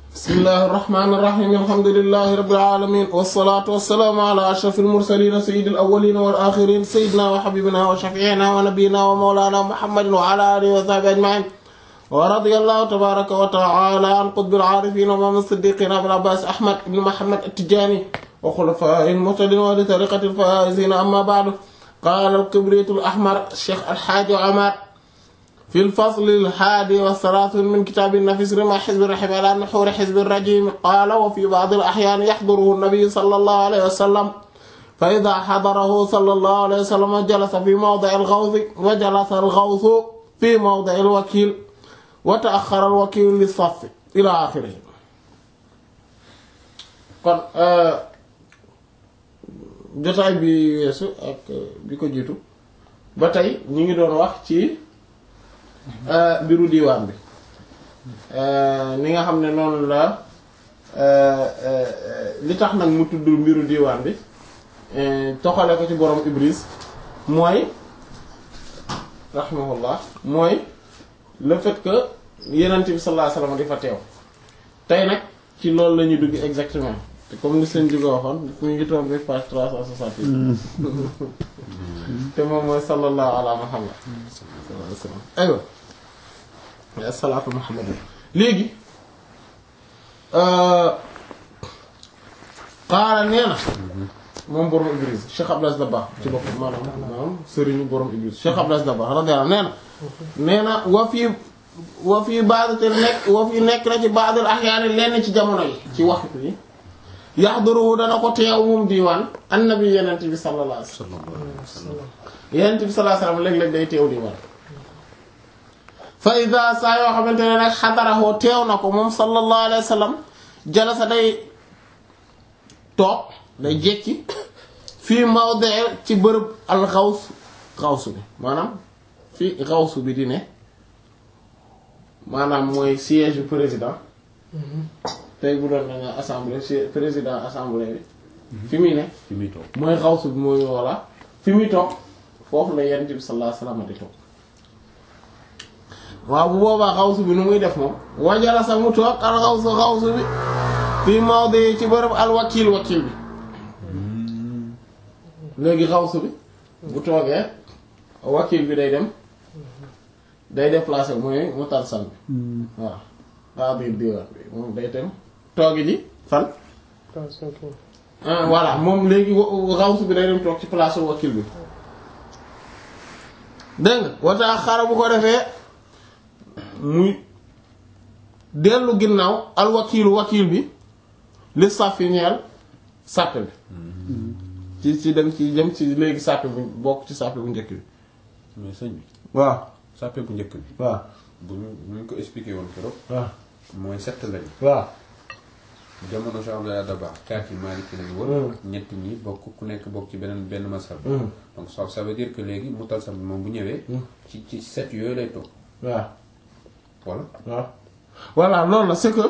bismillahi irrahmani irrahim alhamdulilahi rabbil alamin wassalatu wassalaamu ala ashrafil mursalin sayyidil awwalin wal akhirin sayyidina wa habibina wa shafi'ina wa nabiyyina wa mawlana muhammadin wa ala alihi wa sahbihi ajma'in wa radiyallahu tabaraka wa ta'ala an qutbil arifin wa imam as-siddiqin abil abbas ahmad ibn muhammad at-tijani wa khulafa'il muhtadin wa li tariqatil faizin amma ba'du qala al-kibrit al-ahmar shaykh al-hajj Omar في الفصل الحادي والثلاثون من كتاب النفس رمى حزب الرحم على نحور حزب الرجيم قال وفي بعض الأحيان يحضره النبي صلى الله عليه وسلم فإذا حضره صلى الله عليه وسلم جلس في موضع الغوث وجلس الغوث في موضع الوكيل وتأخر الوكيل للصف إلى آخره kon jotaay bi weesu ak bi ko jiitu ba tey ñu ngi doon wax ci mbiru diiwaan bi ni nga xam ne noonu la li tax nag mu tudd mbiru diiwaan bi toxale ko ci borom Ibris mooy rahimahullah mooy le fait que yenent bi sallallahu alayhi wasallam di fa teew tey nag ci loolu la ñuy dugg exactement te comme ni seen jóge waxoon mu ngi tombé page 368 te moom mooy sallallahu ala muhammad sallallahu alayhi wasallam aywa asalaatu muhammad léegi qaala nee na moom borom Ibris Cheikh Abdou Aziz Dabakh ci boppam maanaam maanaam sëriñu borom Ibris Cheikh Abdou Aziz Dabakh radiyallahu nee na nee na wa fii wa fii ba'd te nekk wa fii nekk na ci ba'dul ahyaan lenn ci jamono yi ci waxtu yi yaxduruhu dana ko teew moom diiwaan annabi yenent bi sallallahu alayhi wasallam yenent bi sallallahu alayhi wasallam léeg-léeg day teew diiwaan fa ida saa yoo xamante ne nag xadaraxoo teew na ko moom sallallahu alayhi wasallam jalasa day toog day jekki fii mawdi ci bërëb al xaws xawsu bi maanaam fii xawsu bi di ne maanaam mooy siège du président tey bu doon danga assemblée président assemblée bi fi muy ne fi muy toog mooy xawsu bi mooy walla fi muy toog foofu la yonent bi sallallahu alayhi wasallam di toog waaw bu boobaa xawsu bi nu muy def moom wajala sa mu toog al xawsu xawsu bi fii mawdi ci bërëb al wakil wakil bi léegi xawsu bi bu toogee wakil bi day dem day déplacé mooy mu talsam bi waaw waa biir diwaan bi moom day dem toogi ji fan voilà moom léegi xawsu bi day dem toog ci place wakil bi dégg nga wata xara bu ko defee muy dellu ginnaaw al wakiilu wakiil bi li sàppi ñeel sàpp bi ci ci dem ci jëm ci léegi sàpp bu bokk ci sàpp bu njëkk bi mais sëñ bi waaw sàppe bu njëkk bi waaw bu ñu bu ñu ko expliqué woon keroog waaw mooy sett lañ waaw jamono Cheikh Abdoulaye Dabakh kaati Maliki lañu woon ñett ñi bokk ku nekk bokk ci beneen benn masal donc ça ça veut dire que léegi mu talsam bi moom bu ñëwee ci ci set yooyu lay toog waaw voilà waaw voilà loolu la c'est que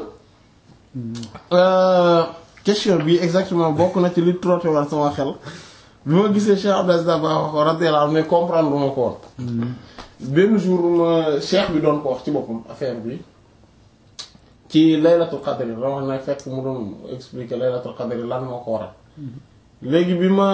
question bi exactement bokk na ci li trotté war sama xel bi ma gisee Cheikh Abdou Aziz Dabakh wax ko radiyallahu anhu mais comprendre ma ko woon benn jour ma cheikh bi doon ko wax ci boppam affaire bi ci laylatul qadr la wax na fekk mu doon expliquer laylatul qadr lan moo ko waral léegi bi ma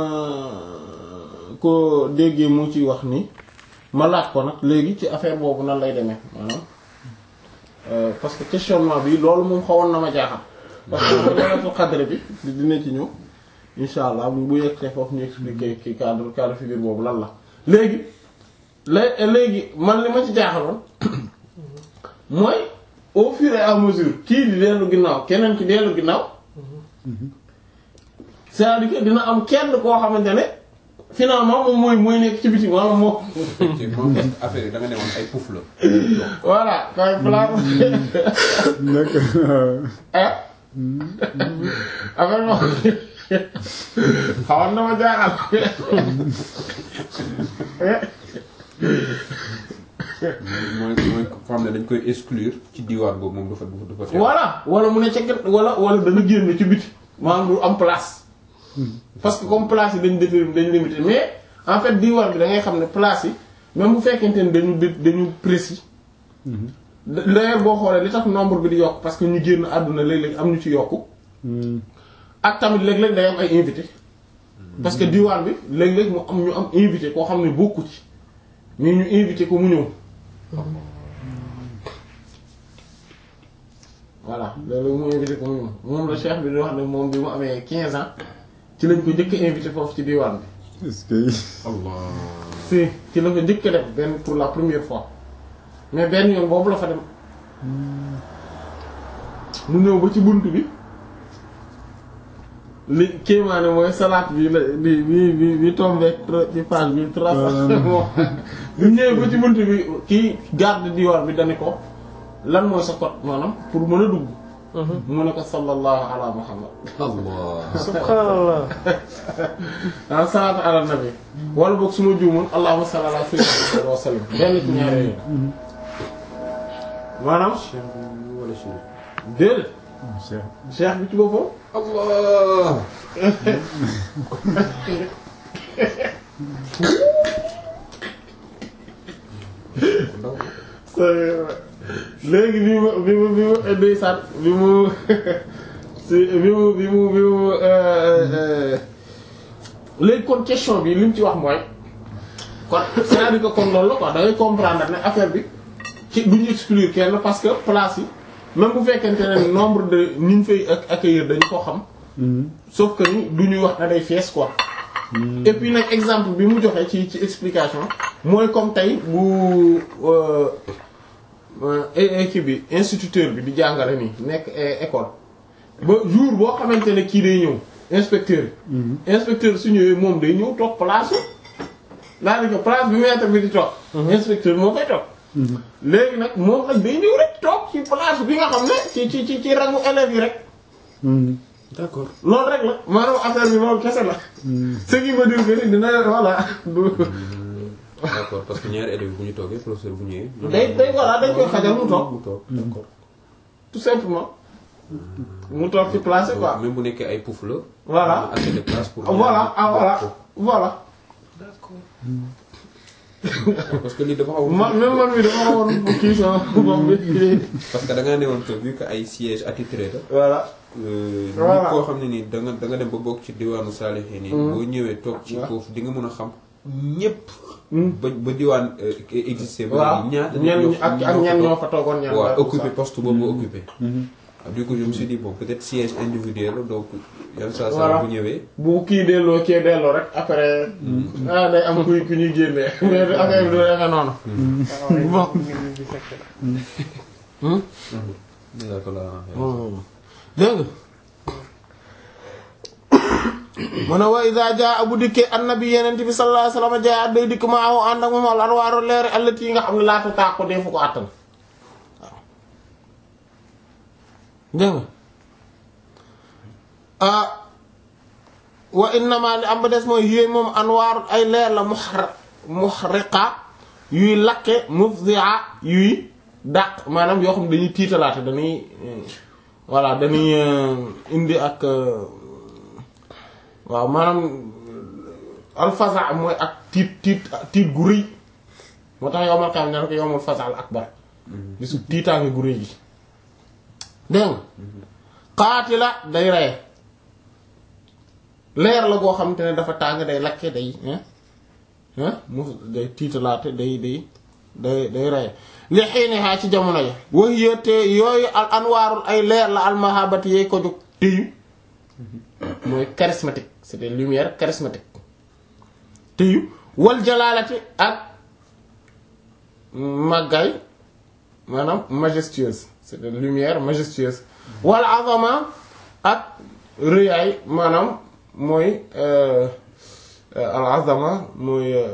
ko déggee mu ci wax ni ma laaj ko nag léegi ci affaire boobu nan lay demee maanaam parce que questionnement bi loolu moom xawoon na ma jaaxal parce que laylatul qadr bi dina ci ñëw insha allah bu bu yegsee foofu ñu expliquer ki cadre cadre figure boobu lan la léegi lé léegi man li ma ci jaaxaloon mooy au fur et à mesure kii di dellu ginnaaw keneen ki dellu ginnaaw c'est-à-dire que dina am kenn koo xamante ne finalement moom mooy mooy nekk ci biti maanaam moo effectivement parce que affaire yi da nga ne woon ay puuf la voilà kay place ah affaire moom xawoon na ma jaaxal mooy mooy ko xam ne dañ koy exclure ci diwaan boobu moom dafa dafa dafa voilà wala mu ne ca gën wala wala dana génn ci biti maanaam du am place parce que comme place yi dañ déterminer dañ limité mais en fait diwaan bi da ngay xam ne place yi même bu fekkente ne dañu dañu précis d'ailleurs boo xoolee li tax nombre bi di yokk parce que ñu génn àdduna léeg-léeg am ñu ci yokku ak tamit léeg-léeg day am ay invité parce que diwaan bi léeg-léeg mu am ñu am invité koo xam ne bokku ci mais ñu invité ko mu ñëw voilà léeg-léeg mu invité ko mu ñëw moom la cheikh bi di wax ne moom bi mu amee 15 ans ci lañ ko njëkk a invité foofu ci diwaan bi est-ce que Allah si ci la ko njëkk a def benn pour la première fois mais benn yoon boobu la fa dem mu ñëw ba ci bunt bi li kéemaane mooy salaat bi la bi bi bi bi tombé ci page bi trois cent moom bu ñëwee ba ci bunt bi kii garde diwaan bi dani ko lan mooy sa code maanaam pour mën a dugg mu ne ko sallallahu ala muhammad Allah subhanallah ah salaatu ala nabi wala boog su ma juumoon allahumma salli ala sayyidina wa sallam benn ci ñaar yooyu maanaam Cheikh bi wala Chérif déedéet Cheikh cheikh bi ci boppam Allah léegi bi mu bi mu bi mu ndeysaan bi mu si bi mu bi mu bi mu léegi kon question bi li mu ci wax mooy kon c'est-à-dire que kon loolu la quoi da ngay comprendre ne affaire bi ci du ñu exclure kenn parce que place yi même bu fekkente ne nombre de ñi ñu fay ac- accueillir dañu ko xam sauf que ni du ñuy wax na day fees quoi et puis nag exemple bi mu joxe ci ci explication mooy comme tey bu euh, euh, équipe bi instituteur bi di jàngale nii nekk eh, école ba jour boo xamante ne kii day ñëw inspecteur bi inspecteur su ñëwee moom day ñëw toog place daanaka place bi maître bi di toog inspecteur bi moo koy toog léegi nag moom nag day ñëw rek toog ci place bi nga xam ne ci ci ci ci rangu élèves yi rek d'accord loolu rek la maanaam affaire bi loolu kese la ce qui veut dire que ni dina voilà du d'accord parce que ñaari élèves bu ñu toogee professeur bu ñëwee. day day voilà dañ koy xajal mu toog mu toog d'accord. tout simplement mu toog ci place yi quoi même bu nekkee ay pouf la. Voilà. am na assez de place pour. voilà ah voilà voilà parce que lii dafa xaw ma même man mi dama xawoon kii sama bopp bi parce que da ngaa newoon que vu que ay siège attitré la. voilà nit Voilà. koo xam ne nii da nga da nga dem ba bokk ci diwaanu Salihine nii. boo ñëwee toog ci foofu di nga mën a xam ñépp. ba ba diwaan euh, existé. ba waaw léegi ñaata ñenn ñoo ñi ak ak ñenn ñoo fa toogoon ñenn waaw daal, occupé ça. poste boobu occupé. du coup je me suis dit bon peut-être siège individuel la donc yan saa Voilà. saa bu ñëwee. bu kii delloo kii delloo rek après ah day am kuy ku ñuy génnee mais affaire bi du demee noonu bon dina ko la dégg nga mu ne wa iza jaa bu dikkee annabi yeneen bi sallallahu alayhi wasallam jaa day dikk ma aw ànd ak moom al anwaaru leer allati yi nga xam ne laata taa ko defu ko àttan waaw dégg nga ah wa innama li am ba des mooy yéen moom anwaar ay leer la muhar muhriqa yuy lakke mufzi'a yuy dàq maanaam yoo xam ne dañuy tiitalaate dañuy euh, voilà dañuy euh, indi ak euh, waaw maanaam alfaza mooy ak tiit tiit tiit gu rëy moo tax yowmal kaam ne ko yowmul faza al akbar bisu tiitaange gu rëy gi dégg nga qaatila day reye leer la goo xamante ne dafa tàng day lakke day hein hein mu day tiitalaate day day day day reye li xiinihaa ci jamono ya wax yéete yooyu al anwaarul ay leer la almahabati yey ko jóg téyu mooy charismatique c'est des lumières charismatiques téyu wal jalaalati ak màggaay maanaam majestueuse c'est des lumières majestueuses wal azama ak rëyaay maanaam mooy euh, euh, al azama mooy euh,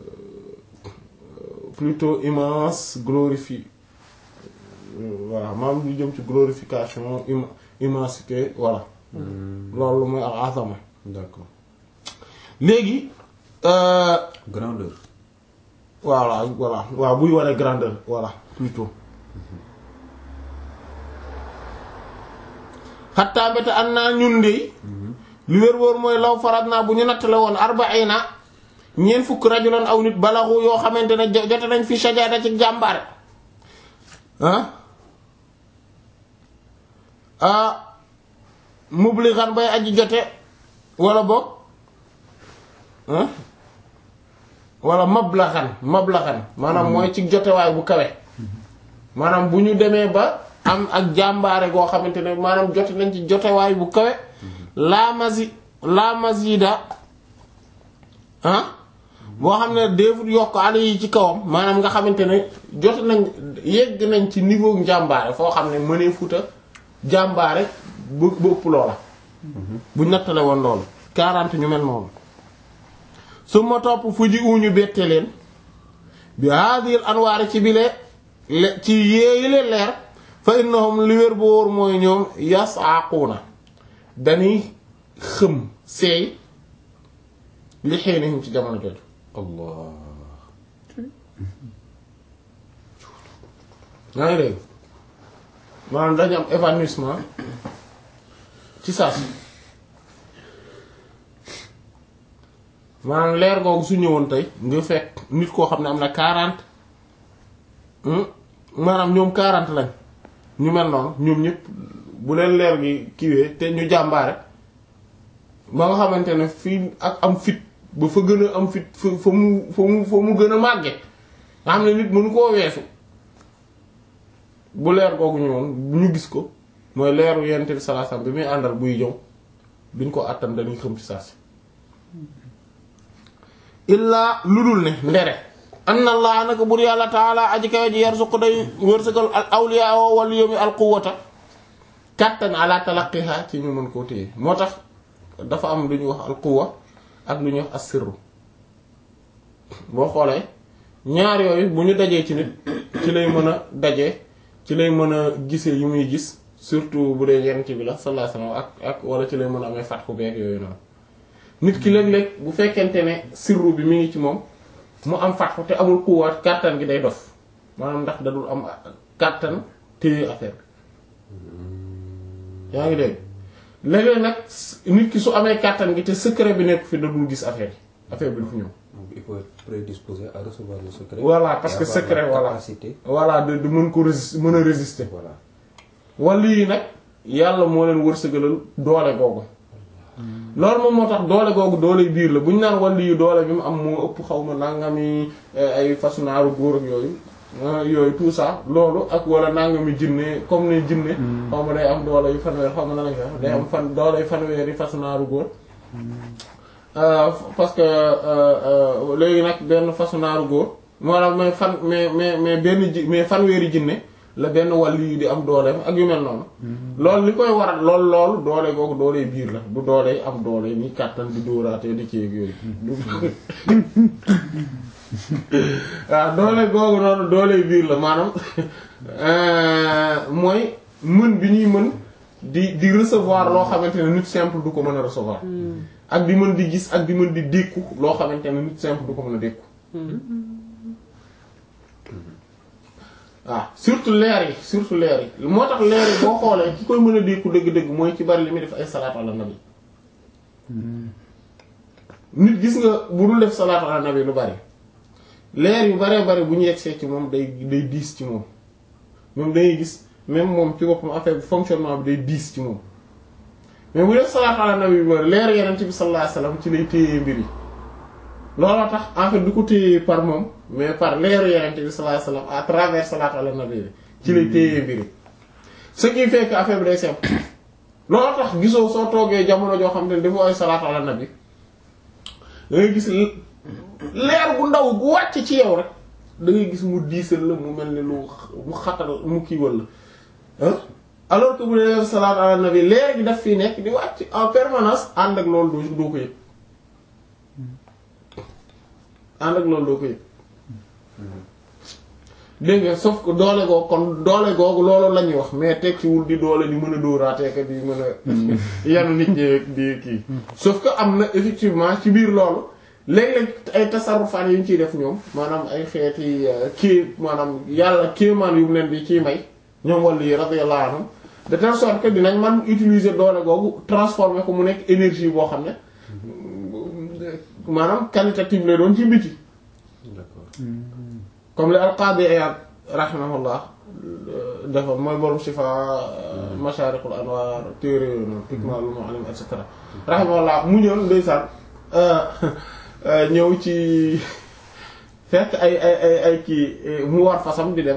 plutôt immense glorifie voilà maanaam lu jëm ci glorification im immensité voilà loolu mooy al azama d'accord léegi euh, grandeur. voilà voilà waaw buy wane grandeur voilà plutôt xattaa mbéte an naa ñun de lu wér wóor mooy law farat naa bu ñu nattale woon arbaina ñeent fukk rajulan aw nit balaxu yoo xamante ne jo- jote nañ fi shajaada ci jàmbaare ah ah mublixan bay aji jote wala boog ah wala mablaxan mablaxan maanaam mooy ci jotewaay bu kawe maanaam bu ñu demee ba am ak jàmbaare goo xamante ne maanaam jote nañ ci jotewaay bu kawe laa masi laa masida ah boo xam ne déefut yokk ale yi ci kawam maanaam nga xamante ne jote nañ yegg nañ ci niveau njàmbaare foo xam ne mënee futa jàmbaare bu bu ëpp loola bu nattale woon loolu 40 ñu mel noonu su ma topp fu ji uñu bette leen bi haadil anwaari ci bile le ci yéeyi leen leer fa innahum li wér bu wóor mooy ñoom yasaaquuna dañuy xëm seey li xëynihim ci jamono jooju allah yaa ngi dégg maanaam dañu am évanouissement ci saa si maanaam leer googu su ñëwoon tey nga fekk nit koo xam ne am na 40 maanaam ñoom 40 lañ ñu mel noonu ñoom ñëpp bu leen leer gi kiiwee te ñu jàmbaare ba nga xamante ne fii ak am fit ba fa gën a am fit fa fa mu fa mu fa mu gën a màgge nga xam ne nit mënu koo weesu bu leer googu ñëwoon bu ñu gis ko mooy leeru yonent bi sallallahu alayhi wasallam bi muy àndal buy ñëw duñ ko àttan dañuy xëm ci saa si illaa lu dul ne ndere anna allah naka bur yàlla taala aji kawe ji yarzuqu day wërsëgal al awliya wa wal yomi al quwwata kàttan ala talaqiha ci ñu mën koo téye moo tax dafa am lu ñuy wax al quwwa ak lu ñuy wax as sirru boo xoolee ñaar yooyu bu ñu dajee ci nit ci lay mën a dajee ci lay mën a gisee yu muy gis surtout bu dee yenn ci bi la sallallahu alayhi wasallam ak ak wala ci lay mën a amee fatxu beeg yooyu noonu nit ki léeg-léeg bu fekkente ne sirru bi mi ngi ci moom mu am fatxu te amul kuwaat kàttan gi day dof maanaam ndax dadul am kàttan téye affaire bi yaa ngi dégg léeg-léeg nag nit ki su amee kàttan gi te secret bi nekk fi dadul gis affaire yi affaire bi du fi ñëw donc il faut être prédisposé à recevoir le secret. voilà parce Et que avoir secret la voilà capacité. voilà de de mën ko résister mën a résister voilà wala yi nag yàlla moo leen wërsëgalal doole googu loolu moom moo tax doole googu doole biir la bu ñu naan wàllu yu doole bi mu am moo ëpp xaw ma nangami ay façon naaru góor ak yooyu ah, yooyu tout ça loolu ak wala nangami jinne comme ne jinne xaw ma day am doole yu fanweer xaw ma nan lañ koy wax day am fan doole yu fanweer yi façon naaru góor Euh, parce que euh, euh, léegi nag benn façon naaru góor maanaam mais fan mais mais mais benn ji mais fanweeri jinne la benn wàllu yu di am dooleem ak yu mel noonu loolu li koy waral lool lool doole googu doole biir la du doole am doole ni kàttan di dóoraatee di ci yooyu waaw doole googu noonu doole biir la maanaam mooy mën bi ñuy mën di di recevoir loo xamante ne nit simple du ko mën a recevoir ak di mën di gis ak di mën di dékku loo xamante ne nit simple du ko mën a dékku waaw surtout leer yi surtout leer yi moo tax leer yi boo xoolee ki koy mën a dékku dëgg-dëgg mooy ci bari li muy def ay salaatu ala nabi nit gis nga bu dul def salaatu ala nabi lu bari leer yu baree bari bu ñu yegsee ci moom day day diis ci moom moom dangay gis même moom ci boppam affaire bi fonctionnement bi day diis ci moom mais bu def salaatu ala nabi bi leer yeneen bi sallallahu alayhi wasallam ci lay téye mbir yi looloo tax en fait du ko téye par moom mais par leeru yeneen bi sallallahu alayhi wasallam à travers salaatu ala nabi bi ci lay téye mbir yi ce qui fait que affaire bi day simple looloo tax gisoo soo toogee jamono joo xam ne dafa ay salaatu ala nabi da ngay gis leer bu ndaw gu wàcc ci yow rek da ngay gis mu diisal la mu mel ni lu mu xatal mu kiiwal la ah alors que bu dee def salaat ala nabi leer gi daf fii nekk di wàcc en permanence ànd ak loolu doo doo ko yëg ànd ak loolu doo ko yëg dégg nga sauf que doole googu kon doole googu loolu la ñuy wax mais tekkiwul di doole di mën a dóoraatee que di mën a yanu nit ñi di kii sauf que am na effectivement ci biir loolu léeg-léeg ay tasarrufaan yu ñu ciy def ñoom maanaam ay xeeti kii maanaam yàlla kéemaan yu mu leen di ciy may ñoom wàllu yi radiyallahu anhum de telle sorte que dinañ man utiliser doole googu transformer ko mu nekk énergie boo xam ne maanaam qualitative lay doon ci biti d'accord comme li al-Qadi Iyad rahimahullah defoon mooy borom Shifa Masharikul Anwar téere yooyu noonu Ikmalul Muallim et cetera rahimahullah mu ñëw ndeysaan ñëw ci fekk ay ay ay ay kii mu war fasam di dem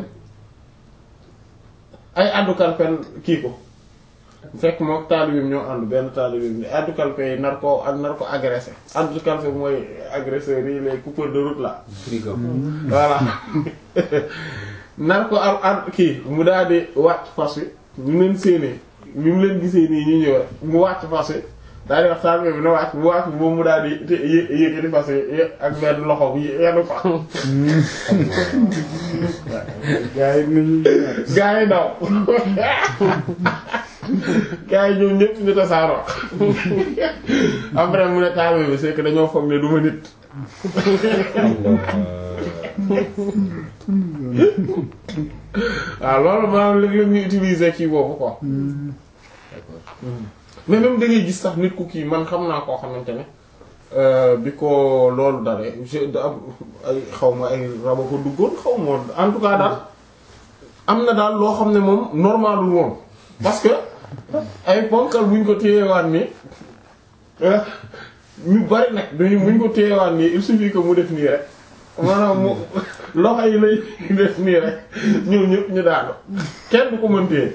ay addu kalpen kii ko fekk moom taalibim ñoo ànd benn taalibim ni addu kalpe yi nar ko ak nar ko agressé addu kalpe mooy agresseurs yi les coupeurs de route là frigo voilà nar ko am ànd kii mu daal di wàcc fas wi ñu leen séenee bi mu leen gisee nii ñu ñëw rek mu wàcc fas wi daal di wax taalibe bi na wàcc bu wàcc boobu mu daal di te yé- yéegati fas wi ak benn loxo bi yenn ko gaa yi nañu gaa yi daw gaa yi ñoom ñëpp ñu tasaaroo après mu ne taalibe bi c'est que dañoo foog ne du ma nit waaw loolu maanaam léeg-léeg ñu utiliser kii boobu quoi mais même da ngay gis sax nit ku kii man xam naa koo xamante ne euh, bi ko loolu dalee je da am ay xaw ma ay raba ko duggoon xaw ma woon en tout cas daal am na daal loo xam ne moom normalul woon parce que ay ponkal buñ ko téyewaan nii euh, ñu bari nag duñu buñ ko téyewaan nii il suffit que mu def nii rek maanaam mu loxo yi lay def nii rek ñoom ñëpp ñu daanu kenn du ko mën téye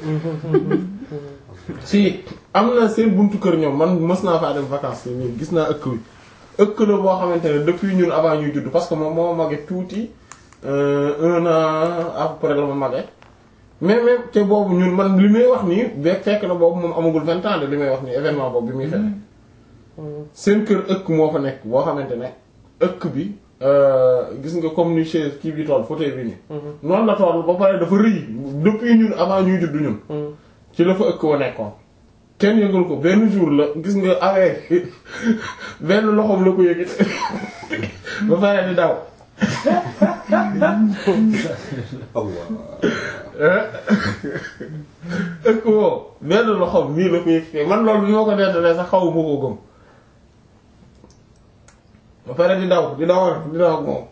si am na seen buntu kër ñoom man mës naa faa dem vacances yi nii gis naa ëkk wi ëkk la boo xamante ne depuis ñun avant ñuy judd parce que moom moo ma mage tuuti euh, un an à peu près la ma mage mais même te boobu ñun man li may wax nii be fekk na boobu moom amagul vingt ans de li may wax nii événement boobu bi muy fekk seen kër ëkk moo fa nekk boo xamante ne ëkk bi euh, gis nga comme ni chaise kii bi toll fauteuil bi nii noonu la toll ba pare dafa rëy depuis ñun avant ñuy judd ñun ci la fa ëkk wa nekkoon kenn yëngal ko benn jour la gis nga avec benn loxoom la ko yëgit ba pare di daw ëkk woo benn loxoom nii la ko yëgitee man loolu bi ma ko nettalee sax xaw ma koo gëm ba pare di daw di daw di daw ak moom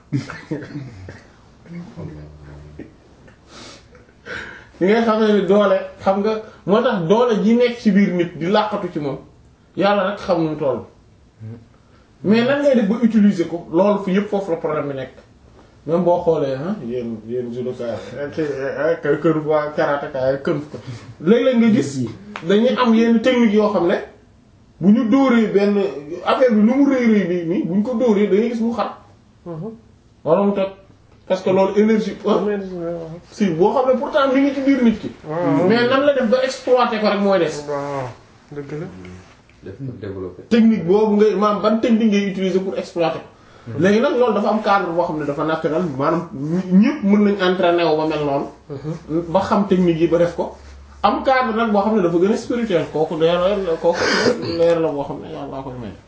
li ngay xam ne ni doole xam nga moo tax doole ji nekk ci biir nit di làqatu ci moom yàlla rek xam nu mu toll mais nan ngay def ba utiliser ko loolu fi yëpp foofu la problème bi nekk même boo xoolee ah yéen yéen judoka kër kër waa karateka kën ko léeg-léeg nga gis dañuy am yenn technique yoo xam ne bu ñu dóoree benn affaire bi lu mu rëy rëy nii nii bu ñu ko dóoree da ngay gis mu xar wala mu toj parce que loolu énergie si boo xam ne pourtant mi ngi ci biir nit ki mais nan la def ba exploiter ko rek mooy des waaw dëgg la def ko développé. technique boobu ngay maanaam ban technique ngay utiliser pour exploiter ko léegi nag loolu dafa am cadre boo xam ne dafa naturel maanaam ñëpp mën nañ entraîner wu ba mel noonu ba xam technique yi ba def ko am cadre nag boo xam ne dafa gën a spirituel kooku leer la kooku leer la boo xam ne yàlla koy may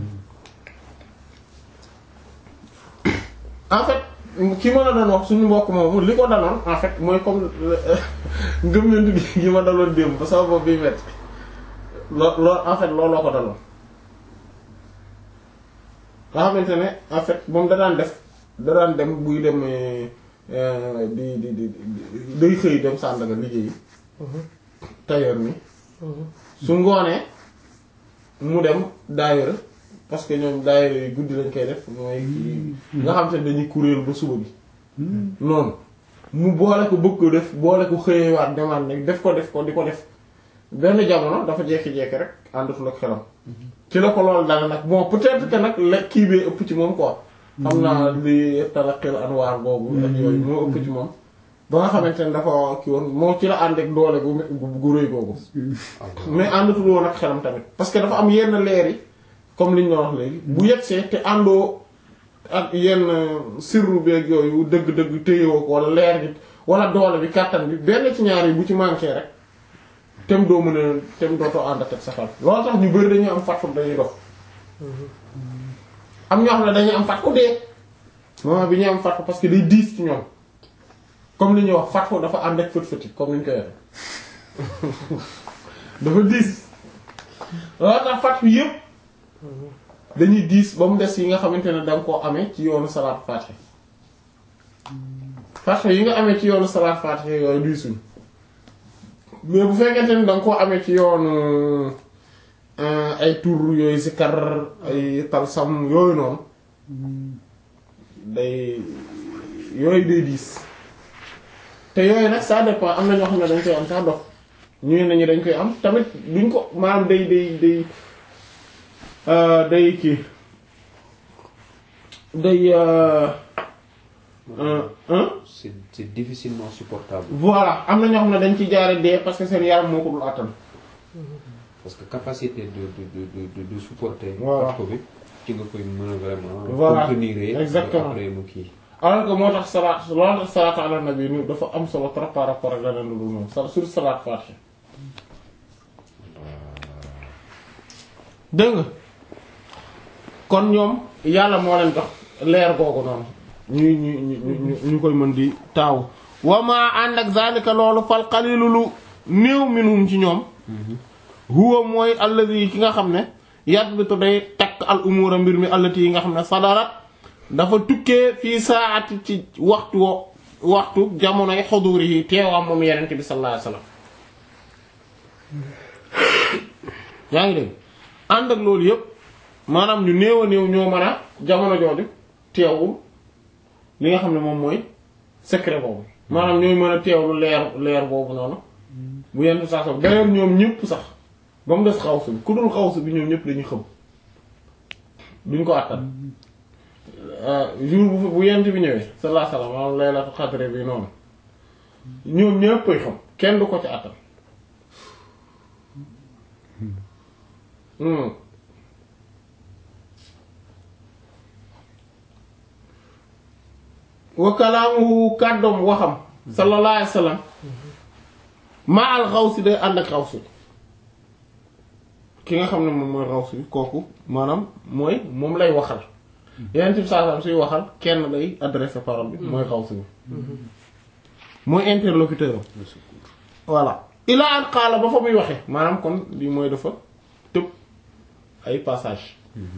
en fait ki ma la doon wax suñu mbokk moomu li ko daloon en fait mooy comme ngëm gi gi ma daloon démb ba sama bopp bi metti loo loo en fait looloo ko daloon nga xamante ne en fait moom da daan def da daan dem buy dem di di di day xëy dem Sandaga liggéeyi tailleur mi su ngoonee mu dem daayira parce que ñoom daayira yi guddi lañ koy def mooy nga xam te ne dañuy kuréel ba suba bi noonu mu boole ko bëgg ko def boole ko xëyewaat demaat nag def ko def ko di ko def benn jamono dafa jekki-jekki rek àndatul ak xelam ci la ko loolu dal nag bon peut-être que nag la kii bee ëpp ci moom quoi xam naa li talaqil anwaar boobu ak yooyu moo ëpp ci moom ba nga xamante ne dafa kii woon moo ci la ànd ak doole gu gu rëy googu mais àndatul woon ak xelam tamit parce que dafa am yenn leer yi comme li ñu doon wax léegi bu yegsee te àndoo ak yenn sirru beeg yooyu dëgg-dëgg téyewoo ko wala leer gi wala doole bi kàttan bi benn ci ñaar yi bu ci manqué rek tem doo mën a tem dootoo ànd ak sa xel loolu tax ñu bëri dañuy am fatfu dañuy dox am ñoo xam ne dañuy am fatfu dee moment bi ñuy am fatfu parce que day diis ci ñoom comme li ñuy wax fatfu dafa ànd ak fët fëti comme ni ñu koy waxee dafa diis loolu tax fatfu yëpp dañuy diis ba mu des yi nga xamante ne danga koo amee ci yoonu salaat faatiha parce que yi nga amee ci yoonu salaat faatiha yooyu duy suñ mais bu fekkente ni da nga koo amee ci yoonu ay tur yooyu sikar ay talsam yooyu noonu day yooyu day diis te yooyu nag ça dépend am na ñoo xam ne dañ koy am sax dox ñu ne ñu dañ koy am tamit duñ ko maanaam day day day day kii day c'est c'est difficilement supportable voilà am na ñoo xam ne dañ ci jaare dee parce que seen yaram moo ko dul attan parce que capacité de de de de de supporter. Voilà. ko bi ci nga koy mën a vraiment. Voilà. contenir Exactement. après mu kii. alors que moo tax salaat loolu tax salaatu ala nabi ni dafa am solo trop par rapport ak leneen lu dul moom sa sur salaat faatiha dégg nga kon ñoom yàlla moo leen jox leer googu noonu ñuy ñu ñu ñu ñu koy mën di taaw wama ànd ak zalika loolu fal qalilu lu néew minhum ci ñoom huwa mooy alladi ki nga xam ne yadbitu day takk al umura mbir mi allati yi nga xam ne sadarat dafa tukkee fii saati ci waxtu wo waxtu jamonoy xuduri yi teewam moom yenente bi sallallahu alayhi wasallam yaa ngi dégg ànd ak loolu yépp maanaam ñu néew a néew ñoo mën a jamono jooju teewul li nga xam ne moom mooy secret boobu maanaam ñooy mën a teewlu leer leer boobu noonu bu yenn saa sax d'ailleurs ñoom ñëpp sax ba mu des xawsu bi ku dul xawsu bi ñoom ñëpp dañuy xam duñ ko àttan jour bu bu yent bi ñëwee sallallahu alayhi wasallam maanaam laylatu qadr bi noonu ñoom ñëpp koy xam kenn du ko ci àttan Hmm. wa kalaamuhu kàddoom waxam sallallahu alayhi wasallam ma al xawsi day ànd ak xawsi ki nga xam ne moom mooy xawsi bi kooku maanaam mooy moom lay waxal yeneen ci saa suy waxal kenn lay adressé parole bi mooy xawsi bi mooy interlocuteur am voilà ila an qaala ba fa muy waxe maanaam kon lii mooy dafa tëb ay passage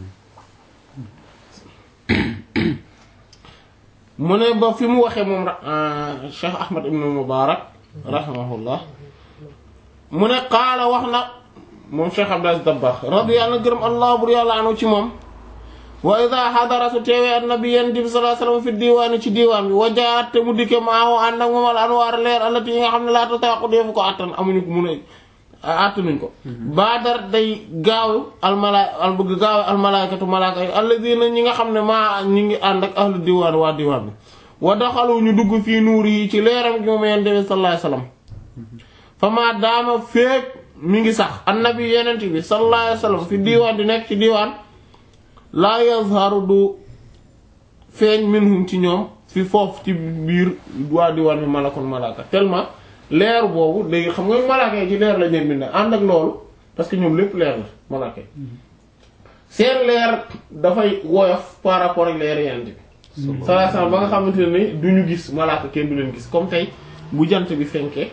mu ne ba fi mu waxee moom Cheikh Ahmad ibn Mubarak rahimahullah mu ne qaala wax na moom Cheikh Abdul Aziz Dabakh radiyallahu gërëm allah bur yàlla anu ci moom wa ida xadara su teewee annabi yent bi sallallahu alayhi wasallam fi diwaani ci diwaan bi wajaat te mu dikke maahu ànd ak moom al anwaar leer allati yi nga xam ne laa tataqu deefu ko àttan amuñu ko mun a àttanuñ ko baadar day gaaw almala al bëgg gaaw almalaykatu malaaka yi alladina ñi nga xam ne maa ñi ngi ànd ak ahlu diwaan waa diwaan bi wa daxalu ñu dugg fii nuur yi ci leeram gi moom yent bi sallallahu alayhi wasallam fa maa daama féeg mi ngi sax annabi yenent bi sallallahu alayhi wasallam fi diwaan di nekk ci diwaan laa yazharu du feeñ minhum ci ñoom fi foofu ci biir waa diwaan bi malakun malaka tellement leer boobu léegi xam nga malaka yi ci leer la ñeen bind ànd ak loolu parce que ñoom lépp leer la malaka yi seen leer dafay woyof par rapport ak leer yent bi sallallahu alayhi wasallam ba nga xamante ne ni du ñu gis malaka kenn du leen gis comme tey bu jant bi fenkee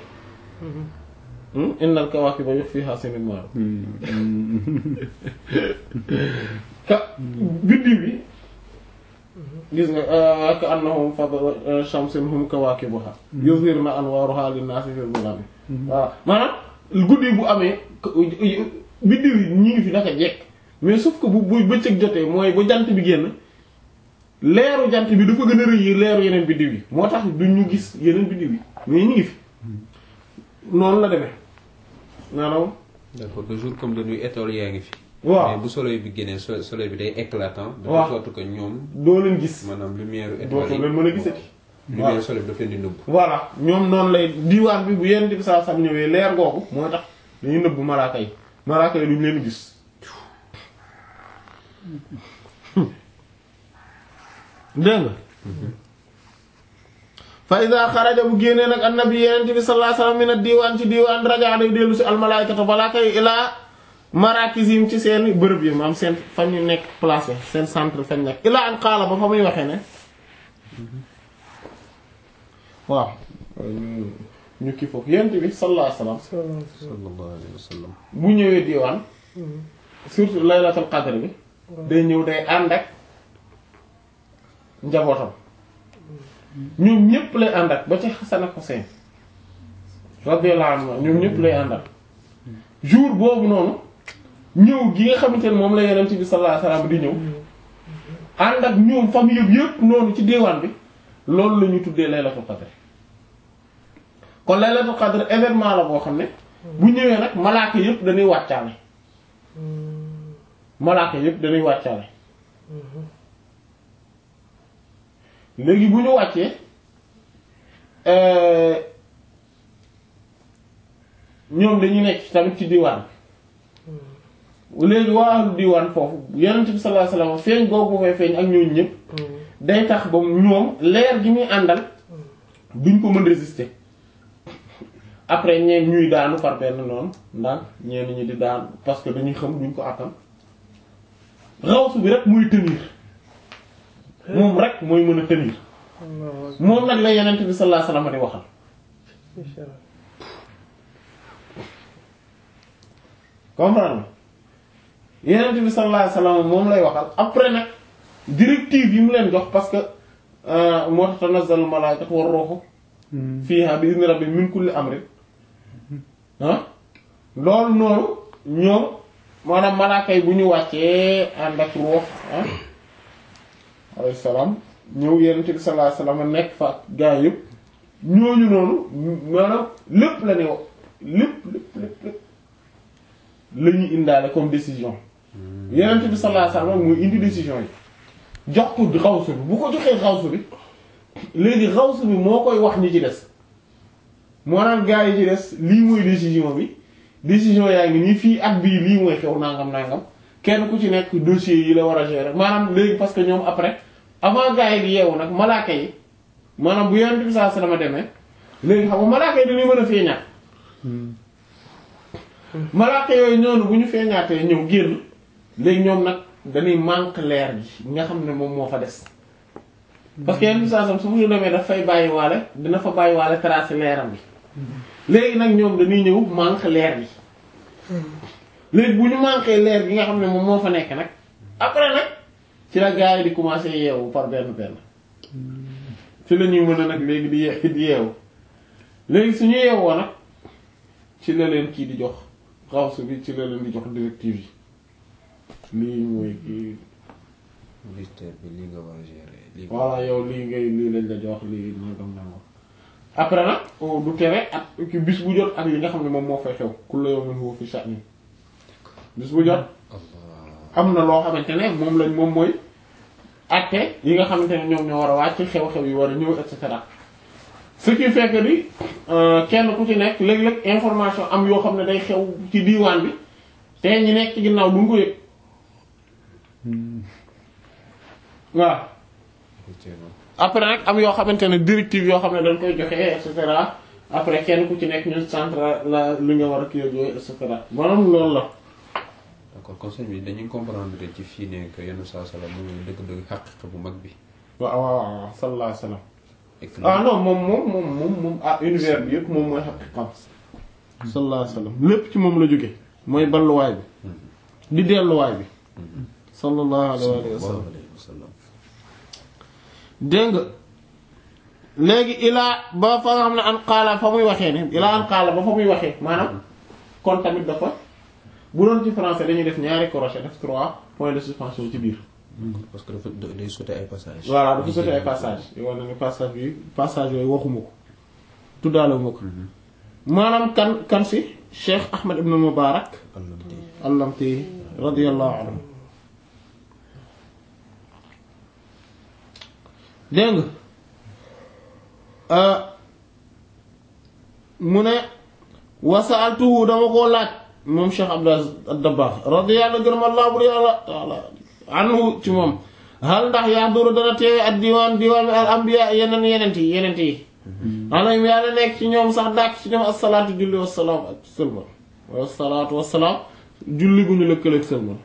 innal kawaakiba yukhfiha sinimar ka biddiw bi gis nga ka annahum fadl shamsin hum kawaakibuha yuzhirna anwaruha linnaasi fil zulaami waaw maanaam guddi bu amee biddiw yi ñi ngi fi naka jekk mais sauf que bu bu bëccëg jotee mooy ba jant bi génn leeru jant bi dafa gën a rëy leeru yeneen biddiw yi moo tax du ñu gis yeneen biddiw yi mais ñu ngi fi noonu la demee maanaam d'accord de jour comme de nuit étoiles yaa ngi fi. waaw mais bu soleil bi génnee so- soleil bi day éclatant. de waaw telle sorte que ñoom doo leen gis maanaam lumière doo étoile yi. leen mën a gisati lumière soleil bi daf leen di nëbb. voilà ñoom noonu lay diwaan bi bu yenn bi saa sam ñëwee leer googu mooy tax dañuy nëbbu malaaka yi malaaka yi duñ leen gis dégg nga fa iza xaraja bu génnee nag annabi yeneen bi sallallahu alayhi wasallam min ad-diwaan ci diwaan raja day dellu si almalaykatu malaaka yi ilaa marakizim ci seen bërëb yi maam seen fa ñu nekk placé seen centre fañ nekk ilaa an qaala ba fa muy waxee ne waaw ñu ñu kii foofu yent bi sallallahu alayhi wasallam sallallahu alayhi wa sallam. bu ñëwee diwaan surtout laylatul qadr bi day ñëw day ànd ak njabootam ñoom ñépp lay ànd ak ba ci Hasan ak Husayn radiyallahu anhu ñoom ñépp lay ànd ak jour boobu noonu ñëw gi nga xamante ne moom la Yonent bi sallallahu alayhi wasallam di ñëw ànd ak ñoom famille yëpp yëpp noonu ci diwaan bi loolu la ñu tuddee laylatul qadr kon laylatul qadr événement la boo xam ne bu ñëwee nag malaaka yëpp dañuy wàccaale malaaka yëpp dañuy wàccaale léegi bu ñu wàccee ñoom dañuy nekk tamit ci diwaan léegi waa ahlu diwaan foofu yonent bi sallallahu alayhi wasallam feeñ googu fay feeñ ak ñooñu ñëpp day tax ba ñoom leer gi muy àndal duñ ko mën résister après ñeen ñuy daanu par benn noonu ndax ñeen ñi di daanu parce que dañuy xam duñ ko àttan rawsu bi rek muy tenir moom rek mooy mën a tenir moom nag la yonent bi sallallahu alayhi wasallam di waxal comprendre Yonent bi sallallahu alayhi wasallam moom lay waxal après nag directive yi mu leen jox parce que moo tax tanazzalu malaa'ikatu war ruuhu fiihaa bi izni rabbihim min kulli amrin ah loolu noonu ñoom maanaam malaaka yi bu ñu wàccee ànd ak ruux ah alayhi salaam ñëw Yonent bi sallallahu alayhi wasallam nekk fa ak gaa yëpp ñooñu noonu maanaam lépp la ne wax lépp lépp lépp lépp la ñuy indaale comme décision Yonent bi sallallahu alayhi wasallam mooy indi décision yi jox ko xawsu bi bu ko joxee xawsu bi léegi xawsu bi moo koy wax ñi ci des moo naan gaa yi ci des lii mooy décision bi décision yaa ngi nii fii at bii lii mooy xew nangam nangam kenn ku ci nekk dossier yi la war a gérer maanaam léegi parce que ñoom après avant gaa yi di yeewu nag malaaka yi maanaam bu Yonent bi sallallahu alayhi wasallam demee léegi xam nga malaaka yi dañuy mën a feeñaat malaaka yooyu ñoonu bu ñu feeñaatee ñëw génn léegi ñoom nag dañuy manque leer gi nga xam ne moom moo fa des parce que yenn saa sam su ñu demee daf fay bàyyi waale dina fa bàyyi waale tracé leeram bi léegi nag ñoom dañuy ñëw manque leer gi léegi bu ñu manqué leer gi nga xam ne moom moo fa nekk nag après nag ci la gars yi di commencer yeewu par benn benn ci la ñuy mën a nag léegi di ye di yeewu léegi suñu yeewoo nag ci la leen kii di jox xawsu bi ci la leen di jox directive yi lii mooy kii ministère bi lii nga war a gérer. lii nga voilà yow lii ngay lii lañ la jox lii nangam nangam après nag du tere ak ki bis bu jot ak li nga xam ne moom moo fay xew kullu yawmin huwa fi sha'n bis bu jot Allah am na loo xamante ne moom lañ moom mooy acte yi nga xamante ne ñoom ñoo war a wàcc xew-xew yi war a ñëw et cetera ce qui fait que ni kenn ku ci nekk léeg-léeg information am yoo xam ne day xew ci diiwaan bi te ñi nekk ci ginnaaw duñ ko yëg waaw effectivement. après nag am yoo xamante ne directive yoo xam ne dañ koy joxe et cetera après kenn ku ci nekk ñu centre la li nga war a kii ak yooyu et cetera maanaam loolu la. d'accord conseil bi dañuy comprendre ci fii ne que yenn saa salaam moom mooy dëgg-dëgg xaqiqa bu mag bi. waaw waaw waaw sallallahu alayhi wa sallam. et que ah non moom moom moom moom moom ah univers bi yëpp moom mooy xaqiqam sallallahu alayhi wa sallam lépp ci moom la jóge mooy balluwaay bi di delluwaay bi sallallahu alayhi wa sallam sallallahu alayhi wa sallam. dégg nga léegi ilaa ba fa nga xam ne an qaala fa muy waxee ne ilaa an qaala ba fa muy waxee maanaam kon tamit dafa bu doon ci français dañuy def ñaari crochet def trois points de suspension ci biir parce que dafa day sauter ay passages. voilà dafa sotti ay passage yoo xam ne passage bi passage yooyu waxuma ko tuddaale ma ko maanaam kan kan si Cheikh Ahmed ibn Mubarak Allamti. allamti radiyallahu anhu dégg nga mu ne wasaaltuhu dama koo laaj moom Cheikh Abdou ad-Dabbagh radiyallahu gërëm Allah bu yàlla taala anhu ci moom hal ndax yahduru dana teewe ak diwaan diwaan bi al anbiya yeneen yenent yi yenent yi alayhim yàlla nekk ci ñoom sax dàkk ci ñoom assalaatu julli wassalaam ak sëlmal wassalaatu wassalaam julli gu ñu lëkkaleeg sëlmal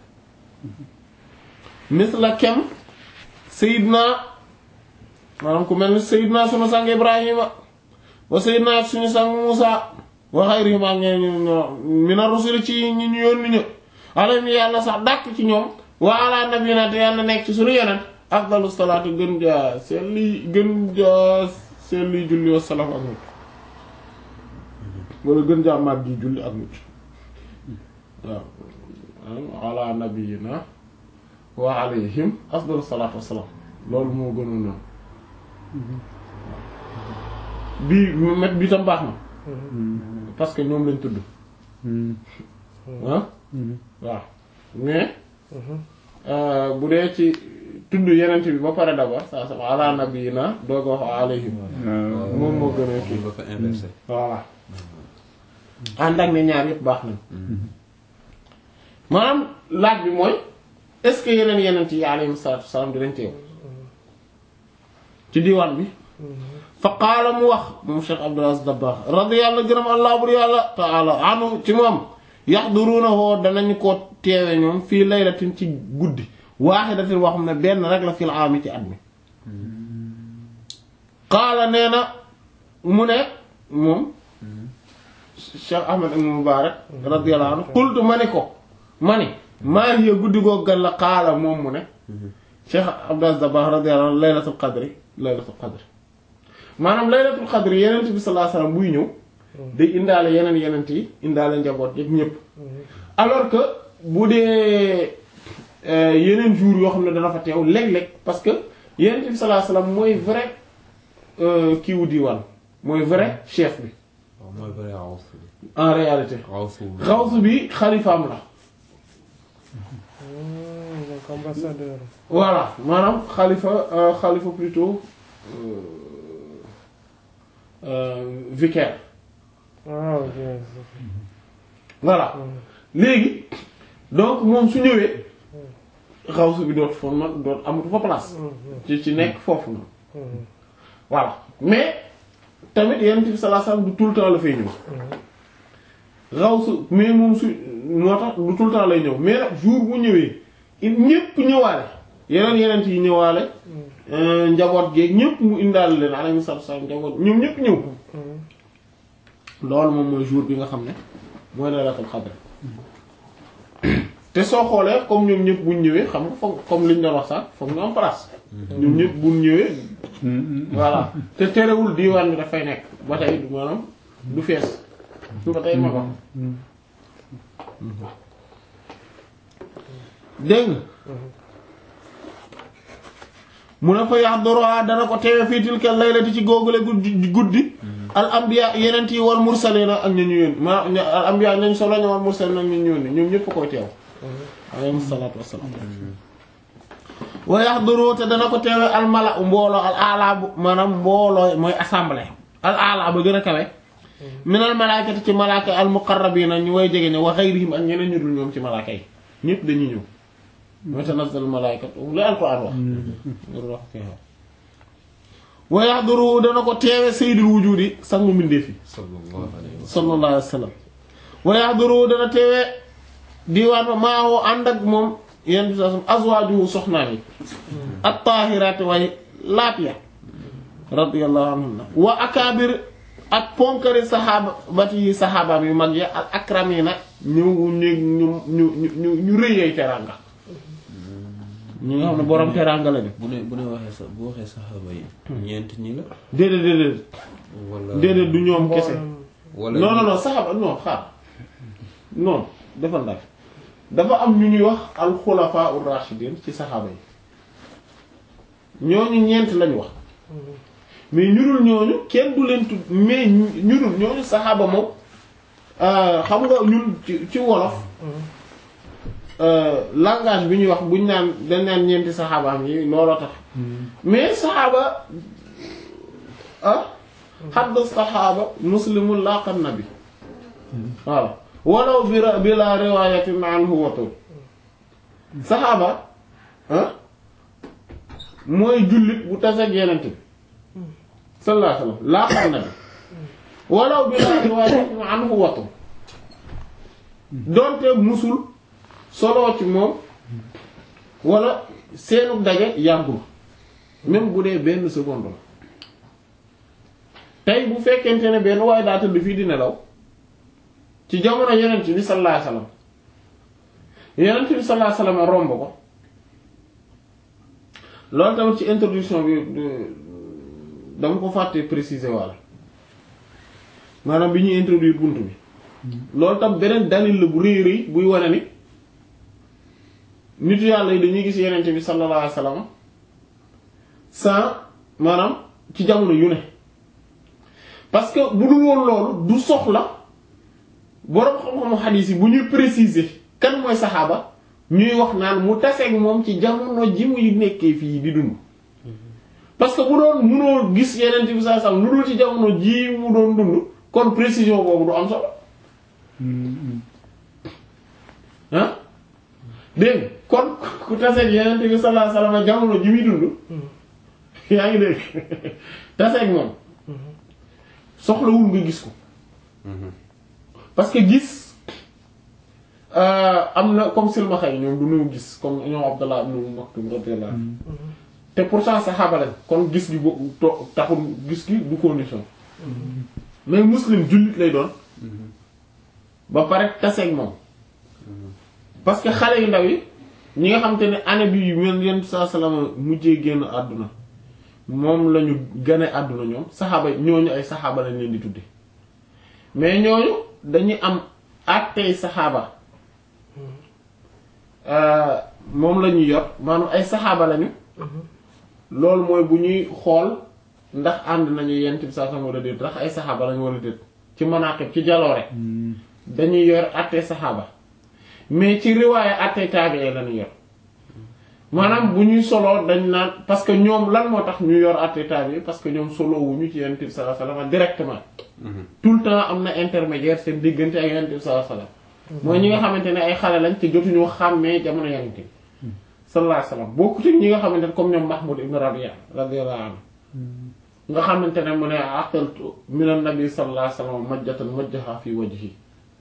misla kem sayidna maanaam ku mel ni sayidna sunu sang ibrahima wa sayidna suñu sang musa wa xayrihim ak ñeneen ñu ñoo mina rusuli ci ñi ñu yónni ñu alayhim yàlla sax dàkk ci ñoom wa ala nabiyina te yàlla nekk ci suñu yonent afdalu salaatu gën jaa seen li gën jaa seen li julli wa salaam ak mucc wala gën jaa mag ji julli ak mucc waaw ala nabiyina wa alayhim afdalu salaatu wa salaam loolu moo gënoon noonu bii met bi tam baax na parce que ñoom lañ tudd ah waaw mais bu dee ci tudd yenent bi ba pare d'abord saa sama ala nabiyina doog a wax alayhim moom moo gën a kii ba fa inversé voilà ànd ak ne ñaar yëpp baax nañ maanaam laaj bi mooy est-ce que yeneen yenent yi alayhim salaatu wasalaam dinañ teew ci diwaan bi fa qaala mu wax moom Cheikh Abdul Aziz Dabakh radiyallahu gërëm allah bur yàlla taala anu ci moom yaxdurunahu danañ ko teewe ñoom fii laylatin ci guddi waaxidatin wax xam ne benn rek la fil aami ci at mi qaala nee na mu ne moom Cheikh Ahmad ibn Mubarak radiyallahu anhu qultu ma ni ko ma ni maa hiya guddi goo gan la qaala moom mu ne Cheikh Abdul Aziz Dabakh radiyallahu anhu laylatul qadri laylatul qadri maanaam laylatul qadri yenent bi sallallahu alayhi wasallam buy ñëw day indaale yeneen yenent yi indaale njaboot yëpp ñëpp alors que bu dee yeneen jours yoo xam ne dana fa teew léeg-léeg parce que yenent bi sallallahu alayhi wasallam mooy vrai kiiwu diwaan mooy vrai chef bi waaw mooy vrai xaws bi en réalité xawsu xawsu bi xalifaam la donc ambassadeur. voilà maanaam xalifa euh, xalifa plutôt euh, euh, vicaire ah ok. voilà léegi donc moom su ñëwee xawsu bi dootu fa man dootu amatu fa place ci ci nekk foofu noonu voilà mais tamit yonent bi sallallahu alayhi wasallam du tout le temps la fay ñëw xawsu mais moom su moo tax du tout le temps lay ñëw mais nag jour bu ñëwee il ñépp ñëwaale yeneen yeneen yi ñëwaale euh, njaboot geeg ñépp mu indaale leen alayhi salaatu wasallam njaboot ñoom ñépp ñëw loolu moom mooy jour bi nga xam ne mooy laylatul qadr te soo xoolee comme ñoom ñëpp buñ ñëwee xam nga foog comme liñ doon wax sax foog ñu am place ñoom ñëpp buñ ñëwee voilà te terewul diwaan bi dafay nekk ba tey du maanaam du fees ba tey ma ko dégg nga mu ne fa yaxduruha dana ko teewe fii tilka laylati ci googule guddi guddi al anbiya yeneen yi wal mursalina ak ñu ñu yónni ma al anbiya ñañ solo ña wal mursalina ak ñu ñu yónni ñoom ñëpp koy teew alayhi salaatu wassalaam wa yaxduru te dana ko teewe al mala mbooloo al ala bu maanaam mbooloo mooy assemblée al ala ba gën a kawe min al malaakati ci malaaka al muqarrabina ñu way jege ne wa xayrihim ak ñeneen ñu dul ñoom ci malaaka yi ñëpp dañuy ñëw mooy tanazzal malaikatu lu alquran wax ngir wax fi wa yahduru dana ko teewe sayyidul wujudi sangu mbindeef yi sallallahu alayhi wa sallallahu alayhi wa sallam wa yahduru dana teewe diwaan ba maawoo ànd ak moom yenn bi sa azwaajuhu soxnaam yi at-taahiraati way laat ya radiyallahu anhunna wa akaabir ak ponkari saxaabati yi saxaabaam yu mag ya al akramina ñu ñu ñu ñu ñu ñu rëyee teraanga ñi nga xam ne borom teraanga la de bu ne bu ne waxee sa bu waxee saxaaba yi ñeent ñi la déedéet déedéet wala déedéet du ñoom kese wala non non non saxaaba non xaar non dafa ndax dafa am ñu ñuy wax alxulafaa ur-rashidin ci saxaaba yi ñooñu ñeent lañu wax mais ñu dul ñooñu kenn du leen tudd mais ñu ñu dul ñooñu saxaaba moom euh, xam nga ñun ci ci wolof euh, langage bi ñuy wax buñ naan dañ naan ñeenti saxaabaam yi looloo tax mais saxaaba ah xaddu saxaaba muslimul laqan nabi waaw walaw bi ra- bi la riwayatin anhu watul saxaaba ah mooy jullit bu taseeg yenent bi sallallahu alayhi wasallam laqan nabi walaw bi la riwayatin anhu watul donte musul soloo ci moom wala seenu daje yàggul même bu dee benn seconde la tey bu fekkente ne benn waaye daa tëdd fii di nelaw ci jamono yonent bi sallallahu alayhi wasallam yonent bi sallallahu alayhi wasallam romb ko loolu tamit ci introduction bi de- dama ko fàtte préciser walla maanaam bi ñuy introduire bunt bi loolu tam beneen dalil la bu rëy rëy buy wane ni nitu yàlla yi dañuy gis yenente bi sallallahu alayhi wasallam sans maanaam ci jamono yu ne parce que bu dul woon loolu du soxla boroom xam-xamu xadiis yi bu ñuy préciser kan mooy saxaaba ñuy wax naan mu taseeg moom ci jamono ji muy nekkee fii di dund parce que bu doon munoo gis yenente bi sallallahu alayhi wasallam lu dul ci jamono ji mu doon dund kon précision boobu du am solo ah dégg nga kon ku taseeg yenente bi sallallahu alayhi wasallam jamono ji muy dund yaa ngi dégg taseeg moom soxlawul nga gis ko parce que gis euh, am na comme silmaxa yi ñoom du ñu gis comme ñoom Abdallah ibn Maktum radiyallahu anhu te pourtant saxaaba lañ kon gis gi bo to- taxul gis gi du condition mais muslim jullit lay doon ba pare taseeg moom parce que xale yu ndaw yi ñi nga xam te ne année bi yu mel yenn saa salama mujjee génn àdduna moom lañu gane àdduna ñoom saxaaba ñooñu ay saxaaba lañ leen di tudde mais ñooñu dañuy am àttey saxaaba euh, moom la ñuy yor maanaam ay saxaaba lañu loolu mooy bu ñuy xool ndax ànd nañu yent bi saa sam wala déet ndax ay saxaaba lañu wala déet ci manaqib ci jaloore dañuy yor àttey saxaaba mais ci riwaaye àttey taabi'i lañu yor maanaam bu ñuy soloo dañ naan parce que ñoom lan moo tax ñu yor àttey taabi'i parce que ñoom solo wuñu ci yent bi saa sallam directement tout le temps am na intermédiaire seen diggante ak yonent bi sallallahu alayhi wasallam mooy ñi nga xamante ne ay xale lañ te jotuñu xàmmee jamono yonent bi sallallahu alayhi wasallam bokku ci ñi nga xamante ne comme ñoom Mahmoud ibn Rabi'a radiyallahu anhu nga xamante ne mu ne aqaltu min an-nabi sallallahu alayhi wasallam majjatan majjaha fi wajhi